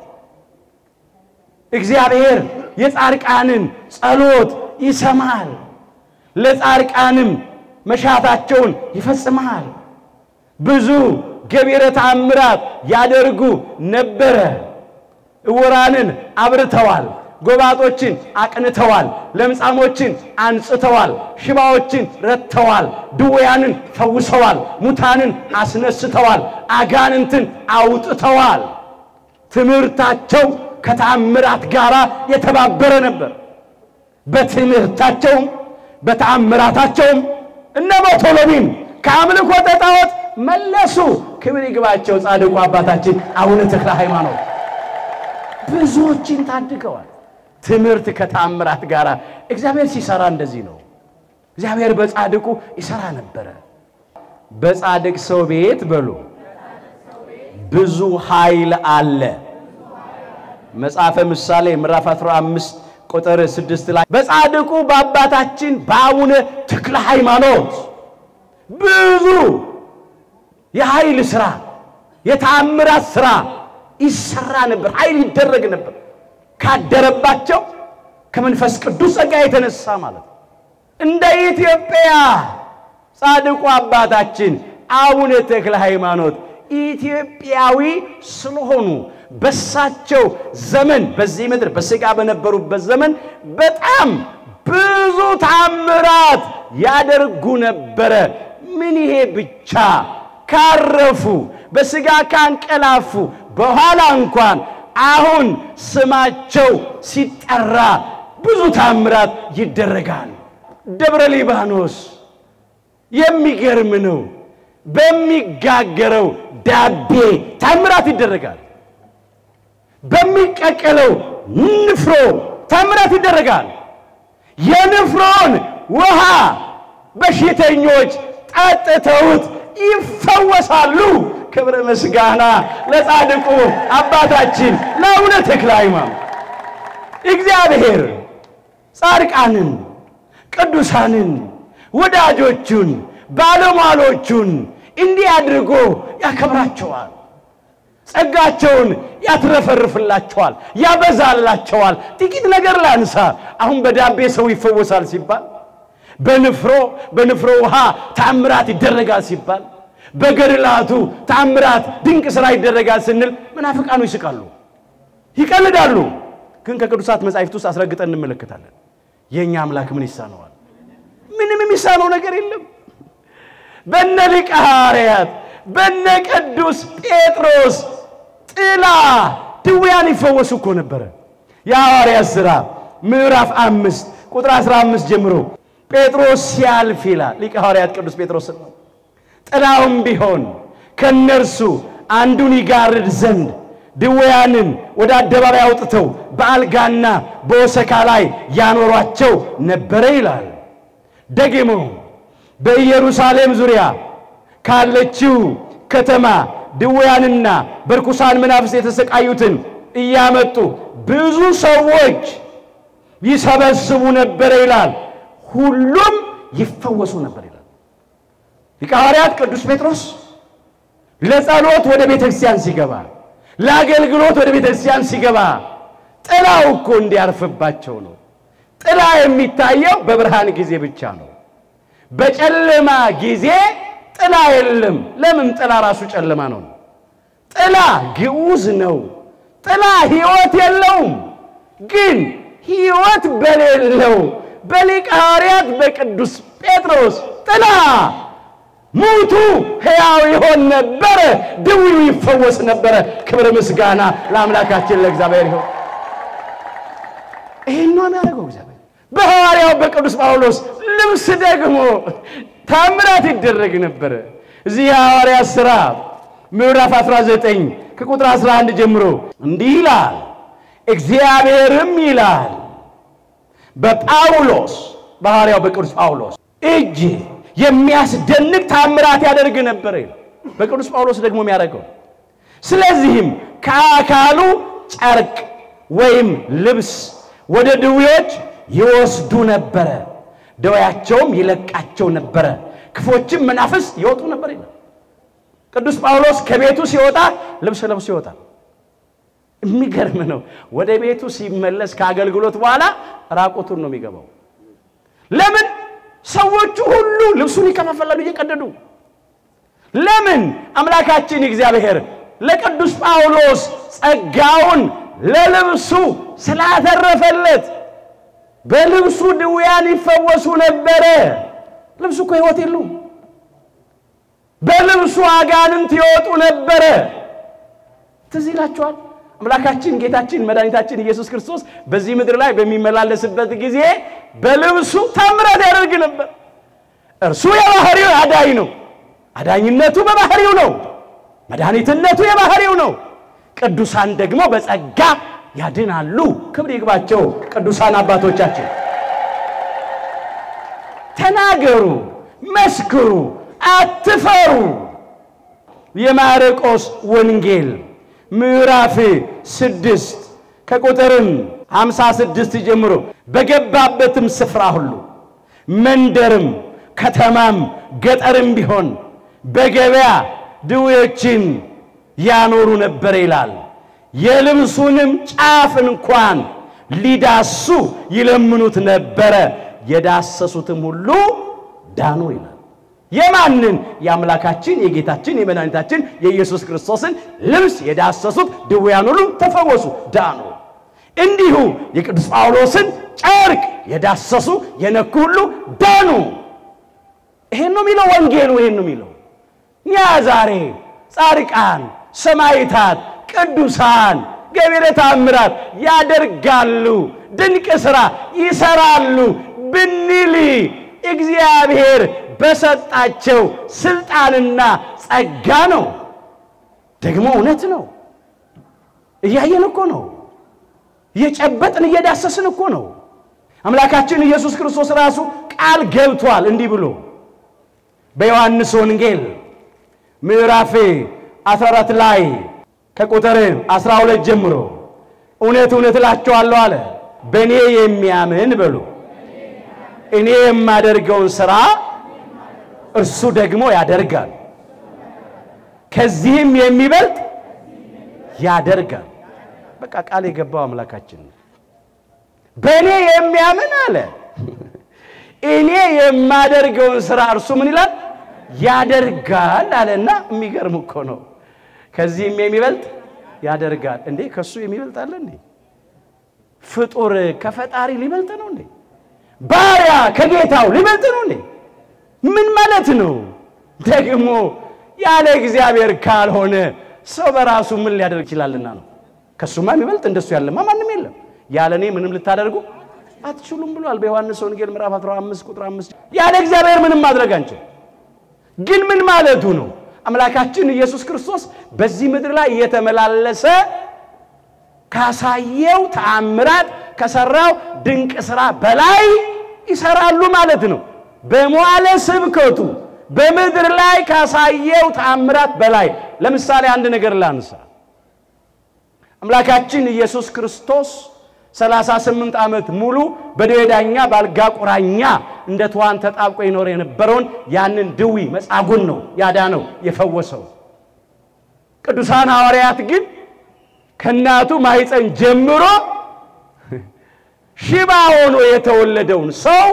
እግዚአብሔር የጻድቃንን ጸሎት ይሰማል፣ ለጻድቃንም መሻታቸውን ይፈጽማል። ብዙ ገቢረ ተአምራት ያደርጉ ነበረ። ዕውራንን አብርተዋል፣ ጎባጦችን አቅንተዋል፣ ለምጻሞችን አንጽተዋል፣ ሽባዎችን ረድተዋል፣ ድውያንን ፈውሰዋል፣ ሙታንን አስነስተዋል፣ አጋንንትን አውጥተዋል። ትምህርታቸው ከተአምራት ጋር የተባበረ ነበር። በትምህርታቸውም በተአምራታቸውም እነ በርቶሎሚም ከአምልኮተ ጣዖት መለሱ። ክብር ይግባቸው ጻድቁ አባታችን አቡነ ተክለ ሃይማኖት ብዙዎችን ታድገዋል። ትምህርት ከተአምራት ጋር እግዚአብሔር ሲሰራ እንደዚህ ነው። እግዚአብሔር በጻድቁ ይሰራ ነበረ። በጻድቅ ሰው ቤት በሉ ብዙ ኃይል አለ። መጽሐፈ ምሳሌ ምዕራፍ 15 ቁጥር 6 ላይ በጻድቁ በአባታችን በአቡነ ተክለ ሃይማኖት ብዙ የኃይል ሥራ የተአምራት ሥራ ይሰራ ነበር። ኃይል ይደረግ ነበር። ካደረባቸው ከመንፈስ ቅዱስ ጸጋ የተነሳ ማለት ነው። እንደ ኢትዮጵያ ጻድቁ አባታችን አቡነ ተክለ ሃይማኖት ኢትዮጵያዊ ስለሆኑ በሳቸው ዘመን በዚህ ምድር በሥጋ በነበሩበት ዘመን በጣም ብዙ ታምራት ያደርጉ ነበረ። ምን ይሄ ብቻ ካረፉ በሥጋ ካንቀላፉ በኋላ እንኳን አሁን ስማቸው ሲጠራ ብዙ ታምራት ይደረጋል። ደብረ ሊባኖስ የሚገርም ነው። በሚጋገረው ዳቤ ታምራት ይደረጋል። በሚቀቀለው ንፍሮ ታምራት ይደረጋል። የንፍሮን ውሃ በሽተኞች ጠጥተውት ይፈወሳሉ። ክብረ ምስጋና ለጻድቁ አባታችን ለአቡነ ተክለ ሃይማኖት። እግዚአብሔር ጻድቃንን፣ ቅዱሳንን፣ ወዳጆቹን፣ ባለሟሎቹን እንዲህ አድርጎ ያከብራቸዋል። ጸጋቸውን ያትረፈርፍላቸዋል፣ ያበዛላቸዋል። ጥቂት ነገር ላንሳ። አሁን በዳቤ ሰው ይፈወሳል ሲባል፣ በንፍሮ በንፍሮ ውሃ ታምራት ይደረጋል ሲባል፣ በገድላቱ ታምራት ድንቅ ሥራ ይደረጋል ስንል መናፍቃኑ ይስቃሉ፣ ይቀልዳሉ። ግን ከቅዱሳት መጻሕፍት ውስጥ አስረግጠን እንመለከታለን። የእኛ አምላክ ምን ይሳነዋል? ምንም የሚሳነው ነገር የለም። በነ ሊቀ ሐዋርያት በነ ቅዱስ ጴጥሮስ ጥላ ድውያን ይፈወሱ እኮ ነበረ። የሐዋርያት ሥራ ምዕራፍ አምስት ቁጥር 15 ጀምሮ ጴጥሮስ ሲያልፍ ይላል ሊቀ ሐዋርያት ቅዱስ ጴጥሮስ ነው። ጥላውም ቢሆን ከእነርሱ አንዱን ይጋርድ ዘንድ ድውያንን ወደ አደባባይ አውጥተው በአልጋና በወሰካ ላይ ያኖሯቸው ነበረ ይላል። ደግሞ በኢየሩሳሌም ዙሪያ ካለችው ከተማ ድውያንና በርኩሳን መናፍስት የተሰቃዩትን እያመጡ ብዙ ሰዎች ይሰበስቡ ነበረ ይላል። ሁሉም ይፈወሱ ነበር ይላል። ሊቀ ሐዋርያት ቅዱስ ጴጥሮስ ለጸሎት ወደ ቤተ ክርስቲያን ሲገባ፣ ለአገልግሎት ወደ ቤተ ክርስቲያን ሲገባ ጥላው እኮ እንዲያርፍባቸው ነው። ጥላ የሚታየው በብርሃን ጊዜ ብቻ ነው። በጨለማ ጊዜ ጥላ የለም። ለምን? ጥላ ራሱ ጨለማ ነው። ጥላ ግዑዝ ነው። ጥላ ሕይወት የለውም። ግን ሕይወት በሌለው በሊቀ ሐዋርያት በቅዱስ ጴጥሮስ ጥላ ሙቱ ሕያው ይሆን ነበረ፣ ድውዩ ይፈወስ ነበረ። ክብር ምስጋና ለአምላካችን ለእግዚአብሔር ይሆን። ይህን ነው የሚያደርገው እግዚአብሔር። በሐዋርያው በቅዱስ ጳውሎስ ልብስ ደግሞ ታምራት ይደረግ ነበረ። እዚህ የሐዋርያት ሥራ ምዕራፍ 19 ከቁጥር 11 ጀምሮ እንዲህ ይላል። እግዚአብሔርም ይላል በጳውሎስ በሐዋርያው በቅዱስ ጳውሎስ እጅ የሚያስደንቅ ታምራት ያደርግ ነበረ ይላል። በቅዱስ ጳውሎስ ደግሞ የሚያደርገው ስለዚህም ከአካሉ ጨርቅ ወይም ልብስ ወደ ድውዮች ይወስዱ ነበረ፣ ደዌያቸውም ይለቃቸው ነበረ፣ ክፎችም መናፍስት ይወጡ ነበር ይላል። ቅዱስ ጳውሎስ ከቤቱ ሲወጣ ልብስ ለብሶ ይወጣል። የሚገርም ነው። ወደ ቤቱ ሲመለስ ከአገልግሎት በኋላ ራቁቱን ነው የሚገባው። ለምን? ሰዎቹ ሁሉ ልብሱን ይከፋፈላሉ እየቀደዱ። ለምን? አምላካችን እግዚአብሔር ለቅዱስ ጳውሎስ ጸጋውን ለልብሱ ስላተረፈለት በልብሱ ድውያን ይፈወሱ ነበረ። ልብሱ እኮ ሕይወት የለውም። በልብሱ አጋንንት ይወጡ ነበረ። ትዝ ይላችኋል። አምላካችን ጌታችን መድኃኒታችን ኢየሱስ ክርስቶስ በዚህ ምድር ላይ በሚመላለስበት ጊዜ በልብሱ ታምራት ያደርግ ነበር። እርሱ የባህሪው አዳኝ ነው። አዳኝነቱ በባህሪው ነው። መድኃኒትነቱ የባህሪው ነው። ቅዱሳን ደግሞ በጸጋ ያድናሉ። ክብር ይግባቸው ቅዱሳን አባቶቻችን። ተናገሩ፣ መስክሩ፣ አትፈሩ። የማርቆስ ወንጌል ምዕራፍ ስድስት ከቁጥርም ሃምሳ ስድስት ጀምሮ በገባበትም ስፍራ ሁሉ መንደርም ከተማም ገጠርም ቢሆን በገበያ ድዌዎችን ያኖሩ ነበር ይላል። የልብሱንም ጫፍ እንኳን ሊዳሱ ይለምኑት ነበረ፣ የዳሰሱትም ሁሉ ዳኑ ይላል። የማንን? የአምላካችን የጌታችን የመድኃኒታችን የኢየሱስ ክርስቶስን ልብስ የዳሰሱት ድውያን ሁሉ ተፈወሱ፣ ዳኑ። እንዲሁ የቅዱስ ጳውሎስን ጨርቅ የዳሰሱ የነኩ ሁሉ ዳኑ። ይሄን ነው የሚለው ወንጌሉ፣ ይሄን ነው የሚለው። እኛ ዛሬ ጻድቃን፣ ሰማዕታት፣ ቅዱሳን ገቢረ ተአምራት ያደርጋሉ፣ ድንቅ ሥራ ይሰራሉ ብንል እግዚአብሔር በሰጣቸው ስልጣንና ጸጋ ነው። ደግሞ እውነት ነው። እያየን እኮ ነው። እየጨበጥን እየዳሰስን እኮ ነው። አምላካችን ኢየሱስ ክርስቶስ ራሱ ቃል ገብቷል እንዲህ ብሎ በዮሐንስ ወንጌል ምዕራፍ 14 ላይ ከቁጥር 12 ጀምሮ እውነት እውነት እላችኋለሁ አለ በእኔ የሚያምን በሉ እኔ የማደርገውን ሥራ እርሱ ደግሞ ያደርጋል፣ ከዚህም የሚበልጥ ያደርጋል። በቃ ቃል የገባው አምላካችን ነው። በእኔ የሚያምን አለ እኔ የማደርገውን ሥራ እርሱ ምን ይላል ያደርጋል አለና፣ የሚገርም እኮ ነው። ከዚህም የሚበልጥ ያደርጋል። እንዴ ከሱ የሚበልጥ አለ እንዴ? ፍጡር ከፈጣሪ ሊበልጥ ነው እንዴ? ባሪያ ከጌታው ሊበልጥ ነው እንዴ? ምን ማለት ነው? ደግሞ ያለ እግዚአብሔር ካልሆነ ሰው በራሱ ምን ሊያደርግ ይችላልና ነው። ከሱማ የሚበልጥ እንደሱ ያለማ ማንም የለም። ያለ እኔ ምንም ልታደርጉ አትችሉም ብሏል በዮሐንስ ወንጌል ምዕራፍ 15 ቁጥር 5 ያለ እግዚአብሔር ምንም ማድረግ አንችል። ግን ምን ማለቱ ነው? አምላካችን ኢየሱስ ክርስቶስ በዚህ ምድር ላይ እየተመላለሰ ካሳየው ተአምራት ከሰራው ድንቅ ሥራ በላይ ይሰራሉ ማለት ነው። በመዋለ ስብከቱ በምድር ላይ ካሳየው ተአምራት በላይ ለምሳሌ አንድ ነገር ላንሳ። አምላካችን ኢየሱስ ክርስቶስ 38 ዓመት ሙሉ በደዌ ዳኛ በአልጋ ቁራኛ እንደ ትኋን ተጣብቆ ይኖር የነበረውን ያንን ድዊ መጻጉን ነው ያዳነው የፈወሰው። ቅዱሳን ሐዋርያት ግን ከእናቱ ማኅፀን ጀምሮ ሽባ ሆኖ የተወለደውን ሰው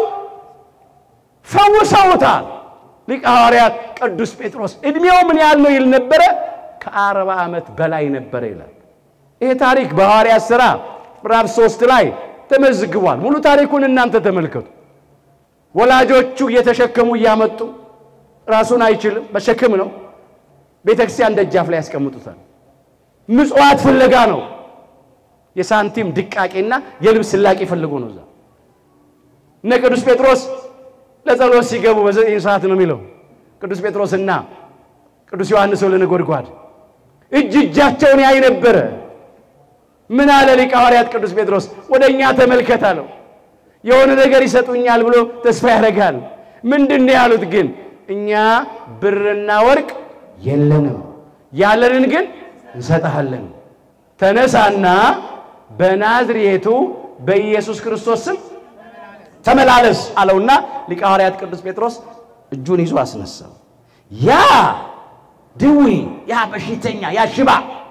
ፈውሰውታል። ሊቀ ሐዋርያት ቅዱስ ጴጥሮስ ዕድሜው ምን ያህል ነው ይል ነበረ? ከአርባ ዓመት በላይ ነበረ ይላል። ይሄ ታሪክ በሐዋርያት ሥራ ምዕራፍ ሦስት ላይ ተመዝግቧል። ሙሉ ታሪኩን እናንተ ተመልከቱ። ወላጆቹ እየተሸከሙ እያመጡ ራሱን አይችልም፣ በሸክም ነው። ቤተ ክርስቲያን ደጃፍ ላይ ያስቀምጡታል። ምጽዋት ፍለጋ ነው። የሳንቲም ድቃቄና የልብስ ስላቄ ፈልጎ ነው። እዛ እነ ቅዱስ ጴጥሮስ ለጸሎት ሲገቡ በዘጠኝ ሰዓት ነው የሚለው ቅዱስ ጴጥሮስና ቅዱስ ዮሐንስ ወልደ ነጎድጓድ እጅ እጃቸውን ያይ ነበረ። ምን አለ ሊቀ ሐዋርያት ቅዱስ ጴጥሮስ ወደ እኛ ተመልከት አለው። የሆነ ነገር ይሰጡኛል ብሎ ተስፋ ያደርጋል። ምንድን ነው ያሉት? ግን እኛ ብርና ወርቅ የለንም፣ ያለንን ግን እንሰጥሃለን። ተነሳና በናዝሬቱ በኢየሱስ ክርስቶስ ስም ተመላለስ አለውና ሊቀ ሐዋርያት ቅዱስ ጴጥሮስ እጁን ይዞ አስነሳው። ያ ድዊ ያ በሽተኛ ያ ሽባ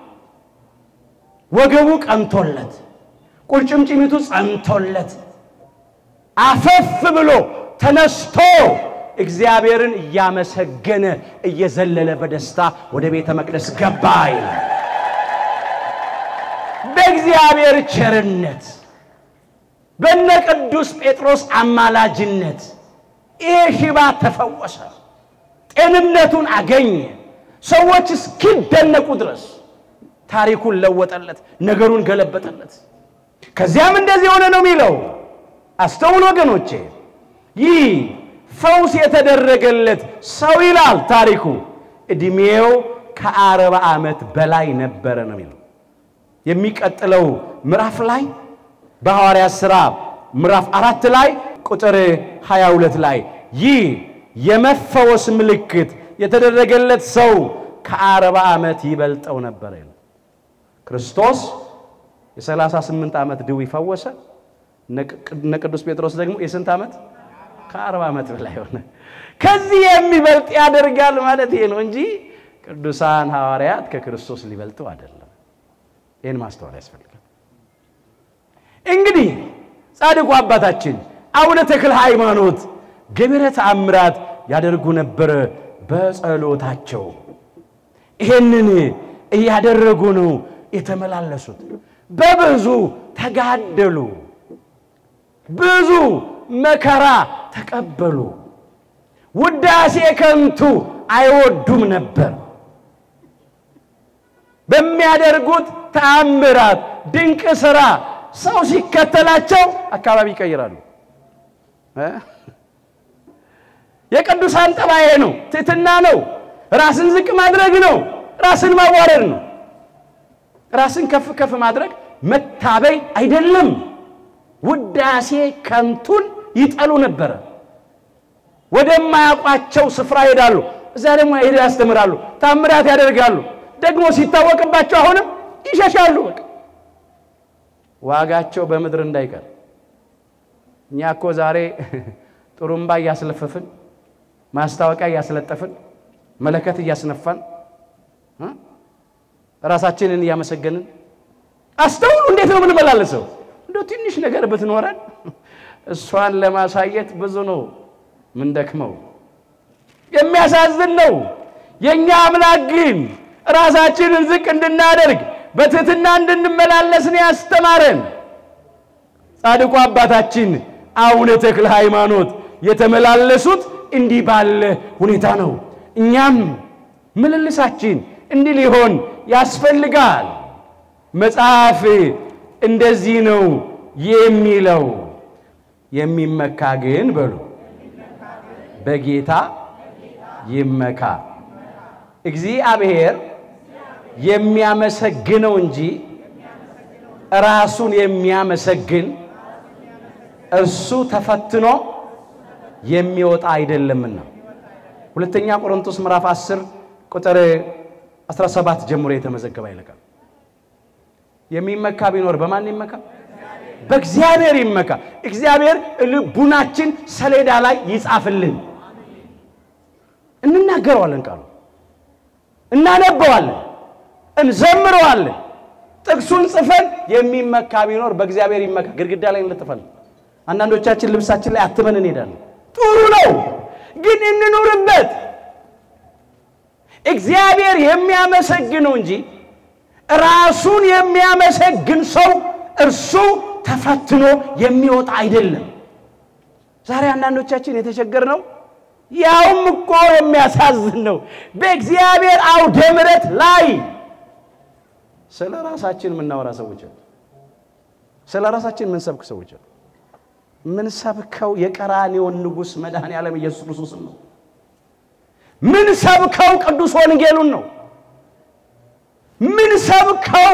ወገቡ ቀንቶለት ቁርጭምጭሚቱ ጸንቶለት አፈፍ ብሎ ተነስቶ እግዚአብሔርን እያመሰገነ እየዘለለ በደስታ ወደ ቤተ መቅደስ ገባ ይላል። በእግዚአብሔር ቸርነት በነ ቅዱስ ጴጥሮስ አማላጅነት ይሄ ሽባ ተፈወሰ፣ ጤንነቱን አገኘ። ሰዎች እስኪደነቁ ድረስ ታሪኩን ለወጠለት፣ ነገሩን ገለበጠለት። ከዚያም እንደዚህ የሆነ ነው የሚለው። አስተውል ወገኖቼ፣ ይህ ፈውስ የተደረገለት ሰው ይላል ታሪኩ ዕድሜው ከአርባ ዓመት በላይ ነበረ ነው የሚለው። የሚቀጥለው ምዕራፍ ላይ በሐዋርያት ሥራ ምዕራፍ አራት ላይ ቁጥር 22 ላይ ይህ የመፈወስ ምልክት የተደረገለት ሰው ከአርባ ዓመት ይበልጠው ነበረ ይላል። ክርስቶስ የ38 ዓመት ድዊ ፈወሰ። እነ ቅዱስ ጴጥሮስ ደግሞ የስንት ዓመት? ከአርባ ዓመት በላይ ሆነ። ከዚህ የሚበልጥ ያደርጋል ማለት ይሄ ነው እንጂ ቅዱሳን ሐዋርያት ከክርስቶስ ሊበልጡ አይደለም። ይህን ማስተዋል ያስፈልጋል። እንግዲህ ጻድቁ አባታችን አቡነ ተክለ ሃይማኖት ገቢረ ተአምራት ያደርጉ ነበረ በጸሎታቸው። ይሄንን እያደረጉ ነው የተመላለሱት። በብዙ ተጋደሉ፣ ብዙ መከራ ተቀበሉ። ውዳሴ ከንቱ አይወዱም ነበር። በሚያደርጉት ተአምራት ድንቅ ሥራ ሰው ሲከተላቸው አካባቢ ይቀይራሉ። የቅዱሳን ጠባዬ ነው፣ ትሕትና ነው፣ ራስን ዝቅ ማድረግ ነው፣ ራስን ማዋረድ ነው። ራስን ከፍ ከፍ ማድረግ መታበይ አይደለም። ውዳሴ ከንቱን ይጠሉ ነበረ። ወደማያውቋቸው ስፍራ ይሄዳሉ። እዚያ ደግሞ ሄደው ያስተምራሉ፣ ታምራት ያደርጋሉ። ደግሞ ሲታወቅባቸው አሁንም ይሸሻሉ። በቃ ዋጋቸው በምድር እንዳይቀር። እኛ እኮ ዛሬ ጥሩምባ እያስለፈፍን፣ ማስታወቂያ እያስለጠፍን፣ መለከት እያስነፋን፣ ራሳችንን እያመሰገንን አስተውሉ። እንዴት ነው የምንመላለሰው? እንደው ትንሽ ነገር ብትኖረን እሷን ለማሳየት ብዙ ነው ምንደክመው። የሚያሳዝን ነው። የእኛ አምላክ ግን ራሳችንን ዝቅ እንድናደርግ በትህትና እንድንመላለስ ነው ያስተማረን። ጻድቁ አባታችን አቡነ ተክለ ሃይማኖት የተመላለሱት እንዲህ ባለ ሁኔታ ነው። እኛም ምልልሳችን እንዲህ ሊሆን ያስፈልጋል። መጽሐፍ እንደዚህ ነው የሚለው የሚመካ ግን በሉ በጌታ ይመካ። እግዚአብሔር የሚያመሰግነው እንጂ ራሱን የሚያመሰግን እርሱ ተፈትኖ የሚወጣ አይደለምና። ሁለተኛ ቆሮንቶስ ምዕራፍ 10 ቁጥር 17 ጀምሮ የተመዘገበ ይለቃል። የሚመካ ቢኖር በማን ይመካ? በእግዚአብሔር ይመካ። እግዚአብሔር ልቡናችን ሰሌዳ ላይ ይጻፍልን። እንናገረዋለን፣ ቃሉ እናነበዋለን፣ እንዘምረዋለን። ጥቅሱን ጽፈን የሚመካ ቢኖር በእግዚአብሔር ይመካ ግድግዳ ላይ እንለጥፋለን። አንዳንዶቻችን ልብሳችን ላይ አትመን እንሄዳለን። ጥሩ ነው፣ ግን እንኑርበት። እግዚአብሔር የሚያመሰግነው እንጂ ራሱን የሚያመሰግን ሰው እርሱ ተፈትኖ የሚወጣ አይደለም። ዛሬ አንዳንዶቻችን የተቸገርነው ያውም እኮ የሚያሳዝን ነው። በእግዚአብሔር አውደ ምሕረት ላይ ስለ ራሳችን የምናወራ ሰዎች አሉ። ስለ ራሳችን የምንሰብክ ሰዎች አሉ። ምንሰብከው የቀራኔውን ንጉሥ መድኃኔ ዓለም ኢየሱስ ክርስቶስን ነው። ምን ሰብከው ቅዱስ ወንጌሉን ነው። ምን ሰብከው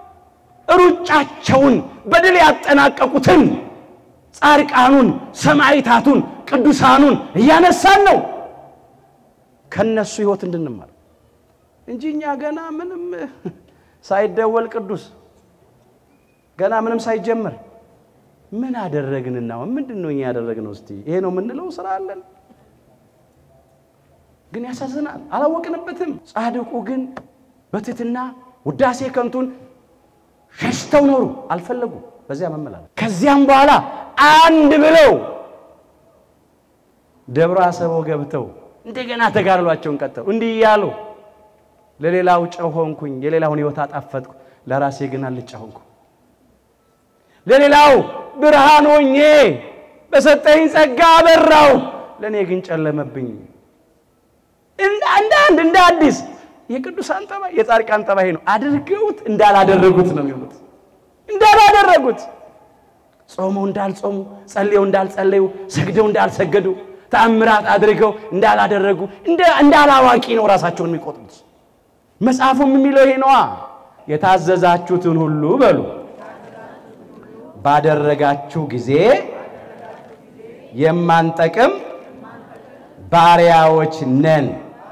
ሩጫቸውን በድል ያጠናቀቁትን ጻድቃኑን፣ ሰማዕታቱን፣ ቅዱሳኑን እያነሳን ነው ከነሱ ሕይወት እንድንማር እንጂ እኛ ገና ምንም ሳይደወል ቅዱስ ገና ምንም ሳይጀመር ምን አደረግንና ምንድን ነው እኛ ያደረግነው? እስቲ ይሄ ነው የምንለው ስራ አለን። ግን ያሳዝናል፣ አላወቅንበትም። ጻድቁ ግን በትሕትና ውዳሴ ከንቱን ሸሽተው ኖሩ፣ አልፈለጉም በዚያ መመላለስ። ከዚያም በኋላ አንድ ብለው ደብረ አሰቦ ገብተው እንደገና ተጋድሏቸውን ቀጠሉ። እንዲህ እያሉ ለሌላው ጨው ሆንኩኝ፣ የሌላውን ሕይወት አጣፈጥኩ፣ ለራሴ ግን አልጫ ሆንኩ። ለሌላው ብርሃን ሆኜ በሰጠኝ ጸጋ አበራው፣ ለእኔ ግን ጨለመብኝ። እንደ አንድ እንደ አዲስ የቅዱሳን ጠባይ የጻድቃን ጠባይ ነው። አድርገውት እንዳላደረጉት ነው የሚሉት። እንዳላደረጉት ጾመው እንዳልጾሙ፣ ጸልየው እንዳልጸለዩ፣ ሰግደው እንዳልሰገዱ፣ ተአምራት አድርገው እንዳላደረጉ እንዳላዋቂ ነው ራሳቸውን የሚቆጥሩት። መጽሐፉም የሚለው ይሄ ነዋ። የታዘዛችሁትን ሁሉ በሉ ባደረጋችሁ ጊዜ የማንጠቅም ባሪያዎች ነን።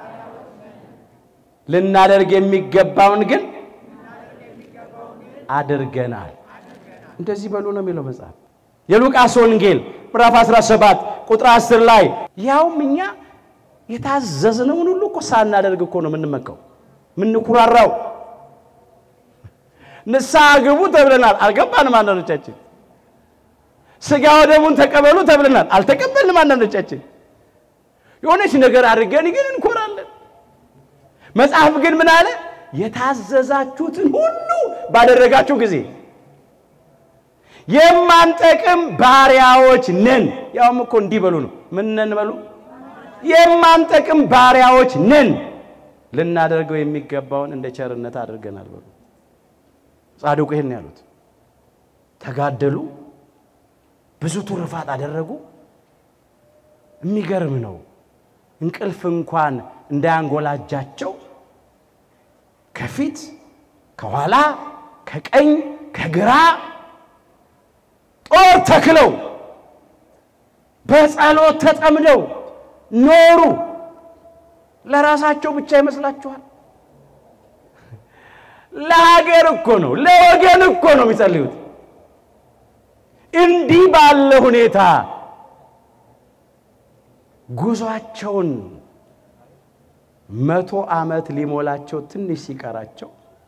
ልናደርግ የሚገባውን ግን አድርገናል። እንደዚህ በሉ ነው የሚለው መጽሐፍ። የሉቃስ ወንጌል ምዕራፍ 17 ቁጥር 10 ላይ ያውም እኛ የታዘዝነውን ሁሉ እኮ ሳናደርግ እኮ ነው የምንመካው የምንኩራራው። ንስሐ ግቡ ተብለናል፣ አልገባንም አንዳንዶቻችን። ሥጋ ወደሙን ተቀበሉ ተብለናል፣ አልተቀበልንም አንዳንዶቻችን። የሆነች ነገር አድርገን ግን እንኮራለን። መጽሐፍ ግን ምን አለ? የታዘዛችሁትን ሁሉ ባደረጋችሁ ጊዜ የማንጠቅም ባሪያዎች ነን። ያውም እኮ እንዲህ በሉ ነው። ምን ነን በሉ? የማንጠቅም ባሪያዎች ነን። ልናደርገው የሚገባውን እንደ ቸርነት አድርገናል በሉ። ጻድቁ ይሄን ያሉት ተጋደሉ፣ ብዙ ትሩፋት አደረጉ። የሚገርም ነው። እንቅልፍ እንኳን እንዳያንጎላጃቸው ከፊት ከኋላ ከቀኝ ከግራ ጦር ተክለው በጸሎት ተጠምደው ኖሩ። ለራሳቸው ብቻ ይመስላችኋል? ለሀገር እኮ ነው፣ ለወገን እኮ ነው የሚጸልዩት። እንዲህ ባለ ሁኔታ ጉዟቸውን መቶ ዓመት ሊሞላቸው ትንሽ ሲቀራቸው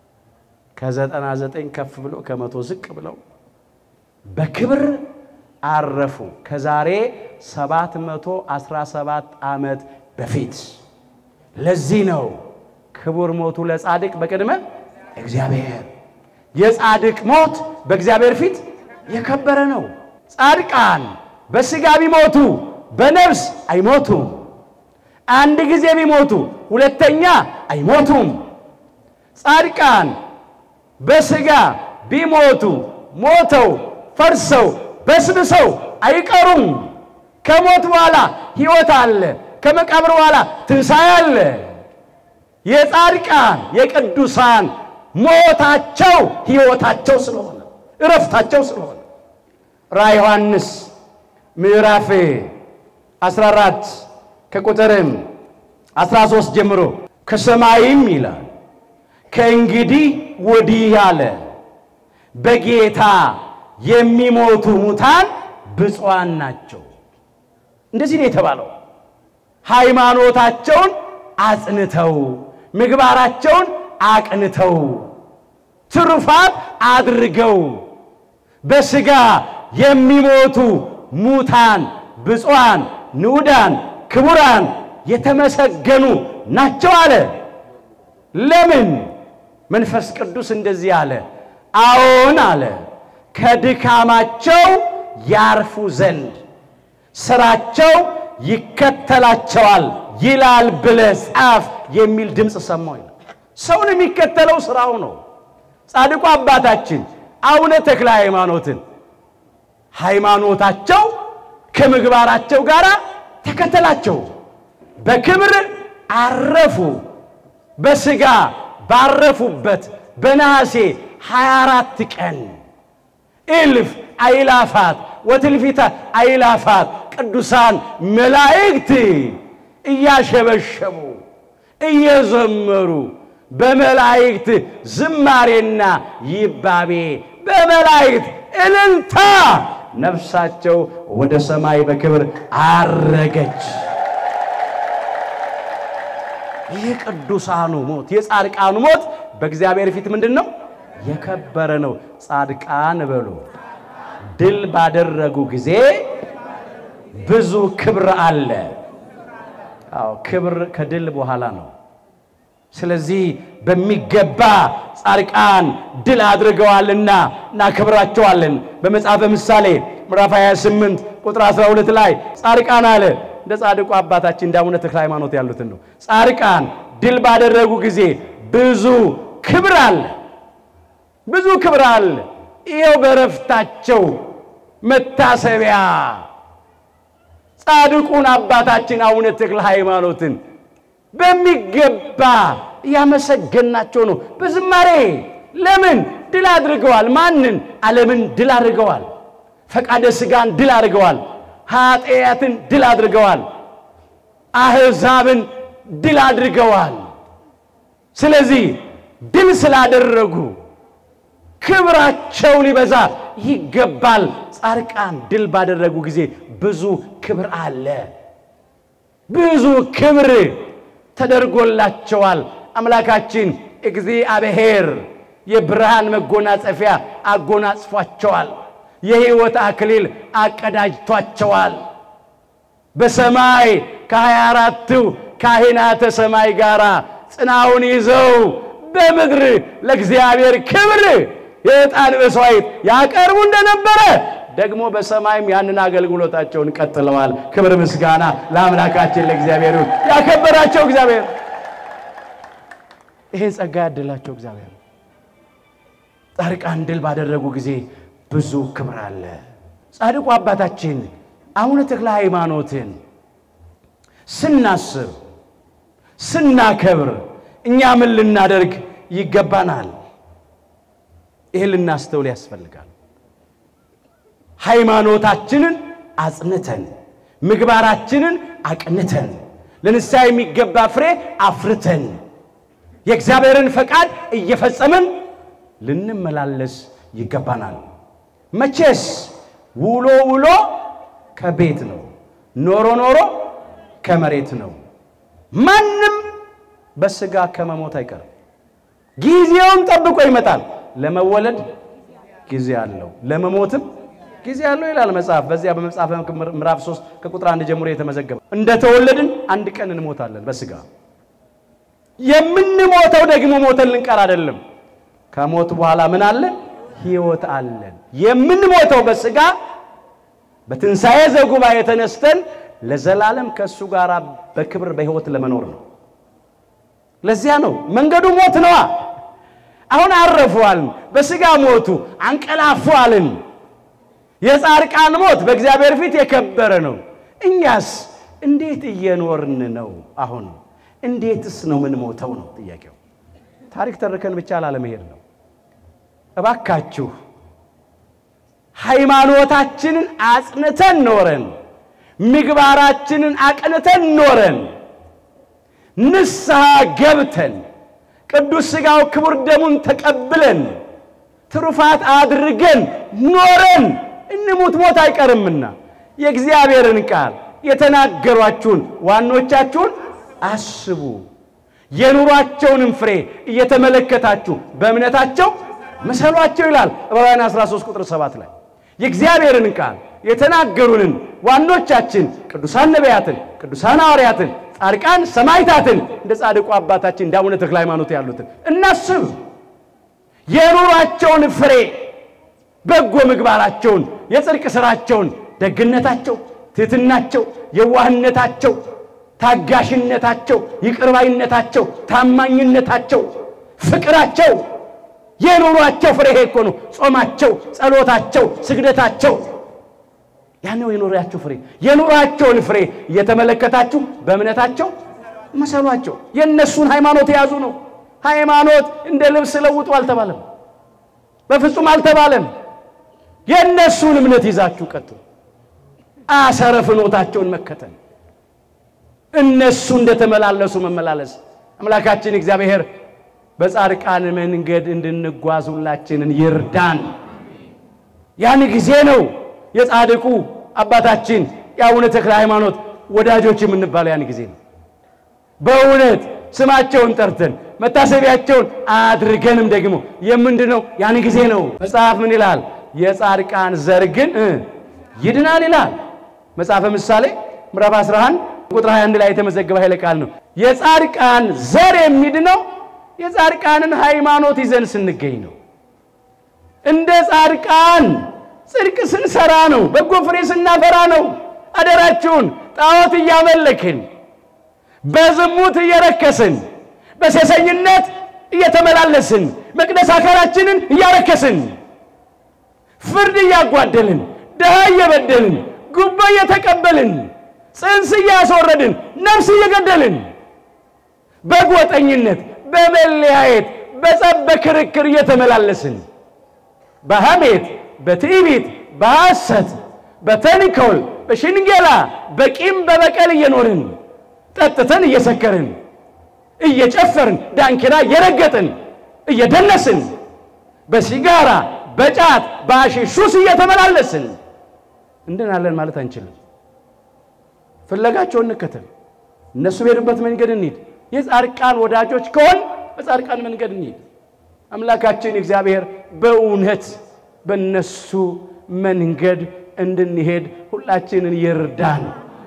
ከዘጠና ዘጠኝ ከፍ ብለው ከመቶ ዝቅ ብለው በክብር አረፉ። ከዛሬ ሰባት መቶ አስራ ሰባት ዓመት በፊት። ለዚህ ነው ክቡር ሞቱ ለጻድቅ በቅድመ እግዚአብሔር። የጻድቅ ሞት በእግዚአብሔር ፊት የከበረ ነው። ጻድቃን በሥጋ ቢሞቱ በነፍስ አይሞቱም። አንድ ጊዜ ቢሞቱ ሁለተኛ አይሞቱም። ጻድቃን በሥጋ ቢሞቱ ሞተው ፈርሰው በስብሰው አይቀሩም። ከሞት በኋላ ሕይወት አለ። ከመቃብር በኋላ ትንሣኤ አለ። የጻድቃን የቅዱሳን ሞታቸው ሕይወታቸው ስለሆነ እረፍታቸው ስለሆነ ራዕየ ዮሐንስ ምዕራፍ 14 ከቁጥርም 13 ጀምሮ ከሰማይም ይላል ከእንግዲህ ወዲህ አለ በጌታ የሚሞቱ ሙታን ብፁዓን ናቸው። እንደዚህ ነው የተባለው። ሃይማኖታቸውን አጽንተው ምግባራቸውን አቅንተው ትሩፋት አድርገው በሥጋ የሚሞቱ ሙታን ብፁዓን፣ ንዑዳን፣ ክቡራን የተመሰገኑ ናቸው አለ። ለምን? መንፈስ ቅዱስ እንደዚህ አለ። አዎን አለ ከድካማቸው ያርፉ ዘንድ ስራቸው ይከተላቸዋል ይላል ብለህ ጻፍ የሚል ድምፅ ሰማሁ ይላል። ሰውን የሚከተለው ስራው ነው። ጻድቁ አባታችን አቡነ ተክለ ሃይማኖትን ሃይማኖታቸው ከምግባራቸው ጋር ተከተላቸው። በክብር አረፉ። በሥጋ ባረፉበት በነሐሴ 24 ቀን እልፍ አይላፋት ወትልፊታ አይላፋት ቅዱሳን መላእክት እያሸበሸቡ እየዘመሩ በመላእክት ዝማሬና ይባቤ በመላእክት እልልታ ነፍሳቸው ወደ ሰማይ በክብር አረገች። የቅዱሳኑ ሞት የጻድቃኑ ሞት በእግዚአብሔር ፊት ምንድን ነው? የከበረ ነው። ጻድቃን በሉ ድል ባደረጉ ጊዜ ብዙ ክብር አለ። አዎ ክብር ከድል በኋላ ነው። ስለዚህ በሚገባ ጻድቃን ድል አድርገዋልና እናከብራቸዋለን። በመጽሐፈ ምሳሌ ምዕራፍ 28 ቁጥር 12 ላይ ጻድቃን አለ እንደ ጻድቁ አባታችን እንደ አቡነ ተክለ ሃይማኖት ያሉትን ነው። ጻድቃን ድል ባደረጉ ጊዜ ብዙ ክብር አለ፣ ብዙ ክብር አለ። ይኸው በረፍታቸው መታሰቢያ ጻድቁን አባታችን አቡነ ተክለ ሃይማኖትን በሚገባ እያመሰገናቸው ነው በዝማሬ። ለምን ድል አድርገዋል? ማንን? ዓለምን ድል አድርገዋል። ፈቃደ ሥጋን ድል አድርገዋል። ኃጢአትን ድል አድርገዋል። አሕዛብን ድል አድርገዋል። ስለዚህ ድል ስላደረጉ ክብራቸው ሊበዛ ይገባል። ጻድቃን ድል ባደረጉ ጊዜ ብዙ ክብር አለ። ብዙ ክብር ተደርጎላቸዋል። አምላካችን እግዚአብሔር የብርሃን መጎናጸፊያ አጎናጽፏቸዋል። የሕይወት አክሊል አቀዳጅቷቸዋል። በሰማይ ከሀያ አራቱ ካህናተ ሰማይ ጋር ጽናውን ይዘው በምድር ለእግዚአብሔር ክብር የዕጣን መሥዋዕት ያቀርቡ እንደነበረ ደግሞ በሰማይም ያንን አገልግሎታቸውን ቀጥለዋል። ክብር ምስጋና ለአምላካችን ለእግዚአብሔር ይሁን። ያከበራቸው እግዚአብሔር ይሄን ጸጋ ያደላቸው እግዚአብሔር ጻድቃን ድል ባደረጉ ጊዜ ብዙ ክብር አለ። ጻድቁ አባታችን አቡነ ተክለ ሃይማኖትን ስናስብ ስናከብር እኛ ምን ልናደርግ ይገባናል? ይህን ልናስተውል ያስፈልጋል። ሃይማኖታችንን አጽንተን ምግባራችንን አቅንተን ለንስሐ የሚገባ ፍሬ አፍርተን የእግዚአብሔርን ፈቃድ እየፈጸምን ልንመላለስ ይገባናል። መቼስ ውሎ ውሎ ከቤት ነው፣ ኖሮ ኖሮ ከመሬት ነው። ማንም በሥጋ ከመሞት አይቀርም። ጊዜውን ጠብቆ ይመጣል። ለመወለድ ጊዜ አለው፣ ለመሞትም ጊዜ አለው ይላል መጽሐፍ። በዚያ በመጽሐፈ ምዕራፍ 3 ከቁጥር አንድ ጀምሮ የተመዘገበ እንደተወለድን አንድ ቀን እንሞታለን በሥጋ የምንሞተው ደግሞ ሞተን ልንቀር አይደለም። ከሞት በኋላ ምን አለ? ሕይወት አለን። የምንሞተው በሥጋ በትንሣኤ ዘጉባኤ ተነስተን ለዘላለም ከእሱ ጋር በክብር በሕይወት ለመኖር ነው። ለዚያ ነው መንገዱ ሞት ነዋ። አሁን አረፉአልን፣ በሥጋ ሞቱ፣ አንቀላፉአልን። የጻድቃን ሞት በእግዚአብሔር ፊት የከበረ ነው። እኛስ እንዴት እየኖርን ነው? አሁን እንዴትስ ነው ምን ሞተው ነው ጥያቄው። ታሪክ ተርከን ብቻ ላለመሄድ ነው። እባካችሁ ሃይማኖታችንን አጽንተን ኖረን ምግባራችንን አቅንተን ኖረን ንስሐ ገብተን ቅዱስ ሥጋው ክቡር ደሙን ተቀብለን ትሩፋት አድርገን ኖረን እንሙት፣ ሞት አይቀርምና የእግዚአብሔርን ቃል የተናገሯችሁን ዋኖቻችሁን አስቡ። የኑሯቸውንም ፍሬ እየተመለከታችሁ በእምነታቸው ምሰሏቸው ይላል ዕብራውያን 13 ቁጥር 7 ላይ የእግዚአብሔርን ቃል የተናገሩንን ዋኖቻችን ቅዱሳን ነቢያትን፣ ቅዱሳን ሐዋርያትን፣ ጻድቃን ሰማዕታትን እንደ ጻድቁ አባታችን እንደ አቡነ ተክለ ሃይማኖት ያሉትን እናስብ። የኑሯቸውን ፍሬ በጎ ምግባራቸውን፣ የጽድቅ ሥራቸውን፣ ደግነታቸው፣ ትሕትናቸው፣ የዋህነታቸው ታጋሽነታቸው፣ ይቅርባይነታቸው፣ ታማኝነታቸው፣ ፍቅራቸው የኑሯቸው ፍሬ ይሄ እኮ ነው። ጾማቸው፣ ጸሎታቸው፣ ስግደታቸው ያን ነው የኑሯቸው ፍሬ። የኑሯቸውን ፍሬ እየተመለከታችሁ በእምነታቸው መሰሏቸው። የእነሱን ሃይማኖት የያዙ ነው። ሃይማኖት እንደ ልብስ ለውጡ አልተባለም፣ በፍጹም አልተባለም። የእነሱን እምነት ይዛችሁ ቀጥሉ። አሰረ ፍኖታቸውን መከተል እነሱ እንደተመላለሱ መመላለስ። አምላካችን እግዚአብሔር በጻድቃን መንገድ እንድንጓዝ ሁላችንን ይርዳን። ያን ጊዜ ነው የጻድቁ አባታችን የአቡነ ተክለ ሃይማኖት ወዳጆች የምንባለው ያን ጊዜ ነው። በእውነት ስማቸውን ጠርተን መታሰቢያቸውን አድርገንም ደግሞ የምንድነው ያን ጊዜ ነው። መጽሐፍ ምን ይላል? የጻድቃን ዘር ግን ይድናል ይላል። መጽሐፈ ምሳሌ ምዕራፍ 11 ቁጥር 21 ላይ የተመዘገበ ኃይለ ቃል ነው። የጻድቃን ዘር የሚድነው የጻድቃንን ሃይማኖት ይዘን ስንገኝ ነው። እንደ ጻድቃን ጽድቅ ስንሰራ ነው። በጎ ፍሬ ስናፈራ ነው። አደራችሁን ጣዖት እያመለክን በዝሙት እየረከስን በሴሰኝነት እየተመላለስን መቅደስ አካላችንን እያረከስን ፍርድ እያጓደልን ድሃ እየበደልን ጉቦ እየተቀበልን ጽንስ እያስወረድን ነፍስ እየገደልን በጎጠኝነት በመለያየት በጸብ በክርክር እየተመላለስን በሐሜት በትዕቢት በሐሰት በተንኮል በሽንገላ በቂም በበቀል እየኖርን ጠጥተን እየሰከርን እየጨፈርን ዳንኪራ እየረገጥን እየደነስን በሲጋራ በጫት በአሺሹስ እየተመላለስን እንድናለን ማለት አንችልም። ፍለጋቸውን እንከተል። እነሱ በሄዱበት መንገድ እንሂድ። የጻድቃን ወዳጆች ከሆን በጻድቃን መንገድ እንሂድ። አምላካችን እግዚአብሔር በእውነት በእነሱ መንገድ እንድንሄድ ሁላችንን ይርዳን።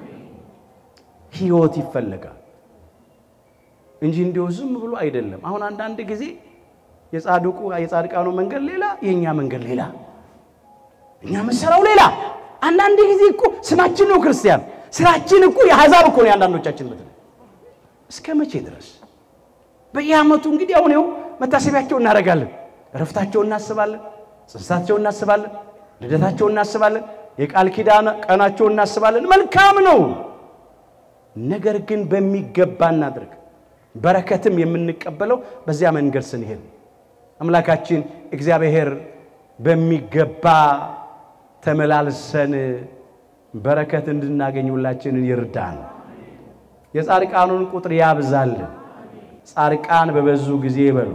ሕይወት ይፈለጋል እንጂ እንዲሁ ዝም ብሎ አይደለም። አሁን አንዳንድ ጊዜ የጻድቁ የጻድቃኑ መንገድ ሌላ፣ የእኛ መንገድ ሌላ፣ እኛ የምንሰራው ሌላ። አንዳንድ ጊዜ እኮ ስማችን ነው ክርስቲያን፣ ስራችን እኮ የአሕዛብ እኮ ነው የአንዳንዶቻችን ምድር። እስከ መቼ ድረስ በየዓመቱ እንግዲህ አሁን ይኸው መታሰቢያቸው እናደርጋለን፣ እረፍታቸው እናስባለን፣ ጽንሳቸው እናስባለን፣ ልደታቸው እናስባለን፣ የቃል ኪዳን ቀናቸው እናስባለን። መልካም ነው። ነገር ግን በሚገባ እናድርግ። በረከትም የምንቀበለው በዚያ መንገድ ስንሄድ አምላካችን እግዚአብሔር በሚገባ ተመላልሰን በረከት እንድናገኝ ሁላችንን ይርዳን። የጻድቃኑን ቁጥር ያብዛልን። ጻድቃን በበዙ ጊዜ ይበሉ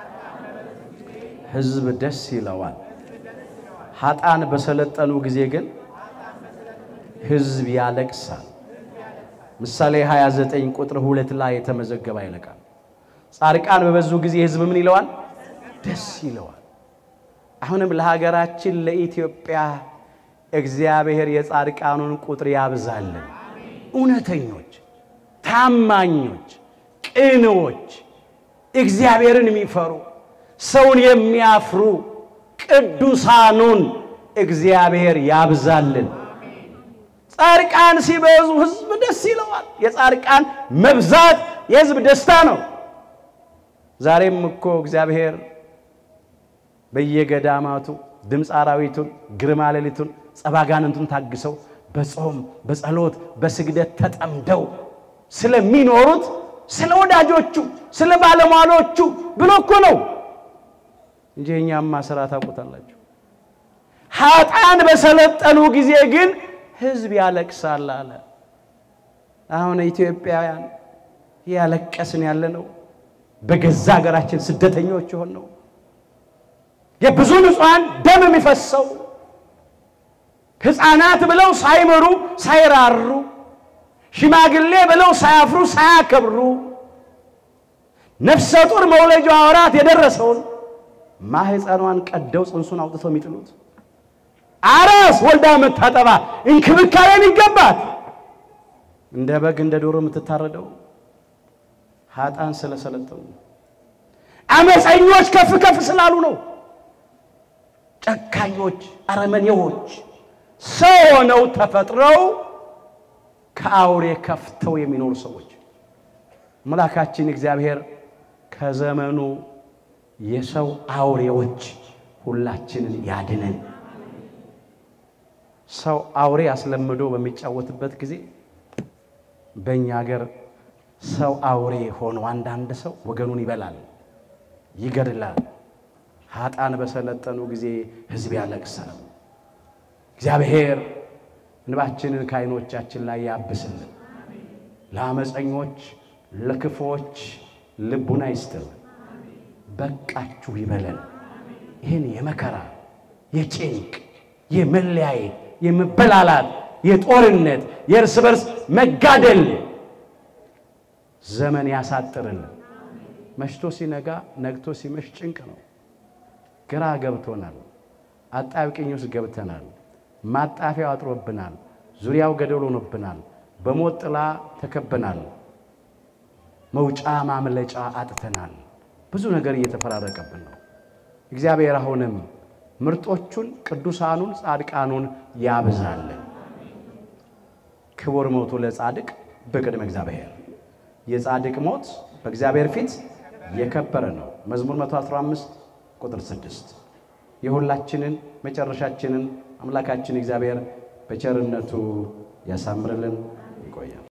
ሕዝብ ደስ ይለዋል። ኃጣን በሰለጠኑ ጊዜ ግን ሕዝብ ያለቅሳል። ምሳሌ 29 ቁጥር ሁለት ላይ የተመዘገበ አይለቃል። ጻድቃን በበዙ ጊዜ ሕዝብ ምን ይለዋል? ደስ ይለዋል። አሁንም ለሀገራችን ለኢትዮጵያ እግዚአብሔር የጻድቃኑን ቁጥር ያብዛልን። እውነተኞች፣ ታማኞች፣ ቅኖች፣ እግዚአብሔርን የሚፈሩ ሰውን የሚያፍሩ ቅዱሳኑን እግዚአብሔር ያብዛልን። ጻድቃን ሲበዙ ሕዝብ ደስ ይለዋል። የጻድቃን መብዛት የሕዝብ ደስታ ነው። ዛሬም እኮ እግዚአብሔር በየገዳማቱ ድምፅ አራዊቱን ግርማ ሌሊቱን ጸባጋንንቱን ታግሰው በጾም በጸሎት በስግደት ተጠምደው ስለሚኖሩት ስለ ወዳጆቹ ስለ ባለሟሎቹ ብሎ እኮ ነው እንጂ የእኛማ ስራ ታውቁታላችሁ። ኃጥአን በሰለጠኑ ጊዜ ግን ሕዝብ ያለቅሳል አለ። አሁን ኢትዮጵያውያን ያለቀስን ያለ ነው። በገዛ ሀገራችን ስደተኞች የሆን ነው። የብዙ ንጹሐን ደም የሚፈሰው ሕፃናት ብለው ሳይምሩ ሳይራሩ፣ ሽማግሌ ብለው ሳያፍሩ ሳያከብሩ፣ ነፍሰ ጡር መውለጃ ወራት የደረሰውን ማህፀኗን ቀደው ጽንሱን አውጥተው የሚጥሉት አራስ ወልዳ የምታጠባ እንክብካቤ የሚገባት እንደ በግ እንደ ዶሮ የምትታረደው ኃጥአን ስለሰለጠኑ አመፀኞች ከፍ ከፍ ስላሉ ነው። ጨካኞች፣ አረመኔዎች ሰው ሆነው ተፈጥረው ከአውሬ ከፍተው የሚኖሩ ሰዎች አምላካችን እግዚአብሔር ከዘመኑ የሰው አውሬዎች ሁላችንን ያድነን። ሰው አውሬ አስለምዶ በሚጫወትበት ጊዜ በእኛ ሀገር ሰው አውሬ ሆኖ አንዳንድ ሰው ወገኑን ይበላል፣ ይገድላል። ኃጥአን በሰለጠኑ ጊዜ ሕዝብ ያለቅሳል። እግዚአብሔር እንባችንን ከዓይኖቻችን ላይ ያብስልን። ለአመፀኞች ለክፎች ልቡና ይስጥልን። በቃችሁ ይበለን። ይህን የመከራ የጭንቅ የመለያየት የመበላላት የጦርነት የእርስ በርስ መጋደል ዘመን ያሳጥርልን። መሽቶ ሲነጋ ነግቶ ሲመሽ ጭንቅ ነው። ግራ ገብቶናል። አጣብቂኝ ውስጥ ገብተናል። ማጣፊያው አጥሮብናል። ዙሪያው ገደል ሆኖብናል። በሞት ጥላ ተከበናል። መውጫ ማምለጫ አጥተናል። ብዙ ነገር እየተፈራረቀብን ነው። እግዚአብሔር አሁንም ምርጦቹን ቅዱሳኑን ጻድቃኑን ያብዛልን። ክቡር ሞቱ ለጻድቅ በቅድመ እግዚአብሔር የጻድቅ ሞት በእግዚአብሔር ፊት የከበረ ነው። መዝሙር 115 ቁጥር 6 የሁላችንን መጨረሻችንን አምላካችን እግዚአብሔር በቸርነቱ ያሳምርልን። ይቆያል።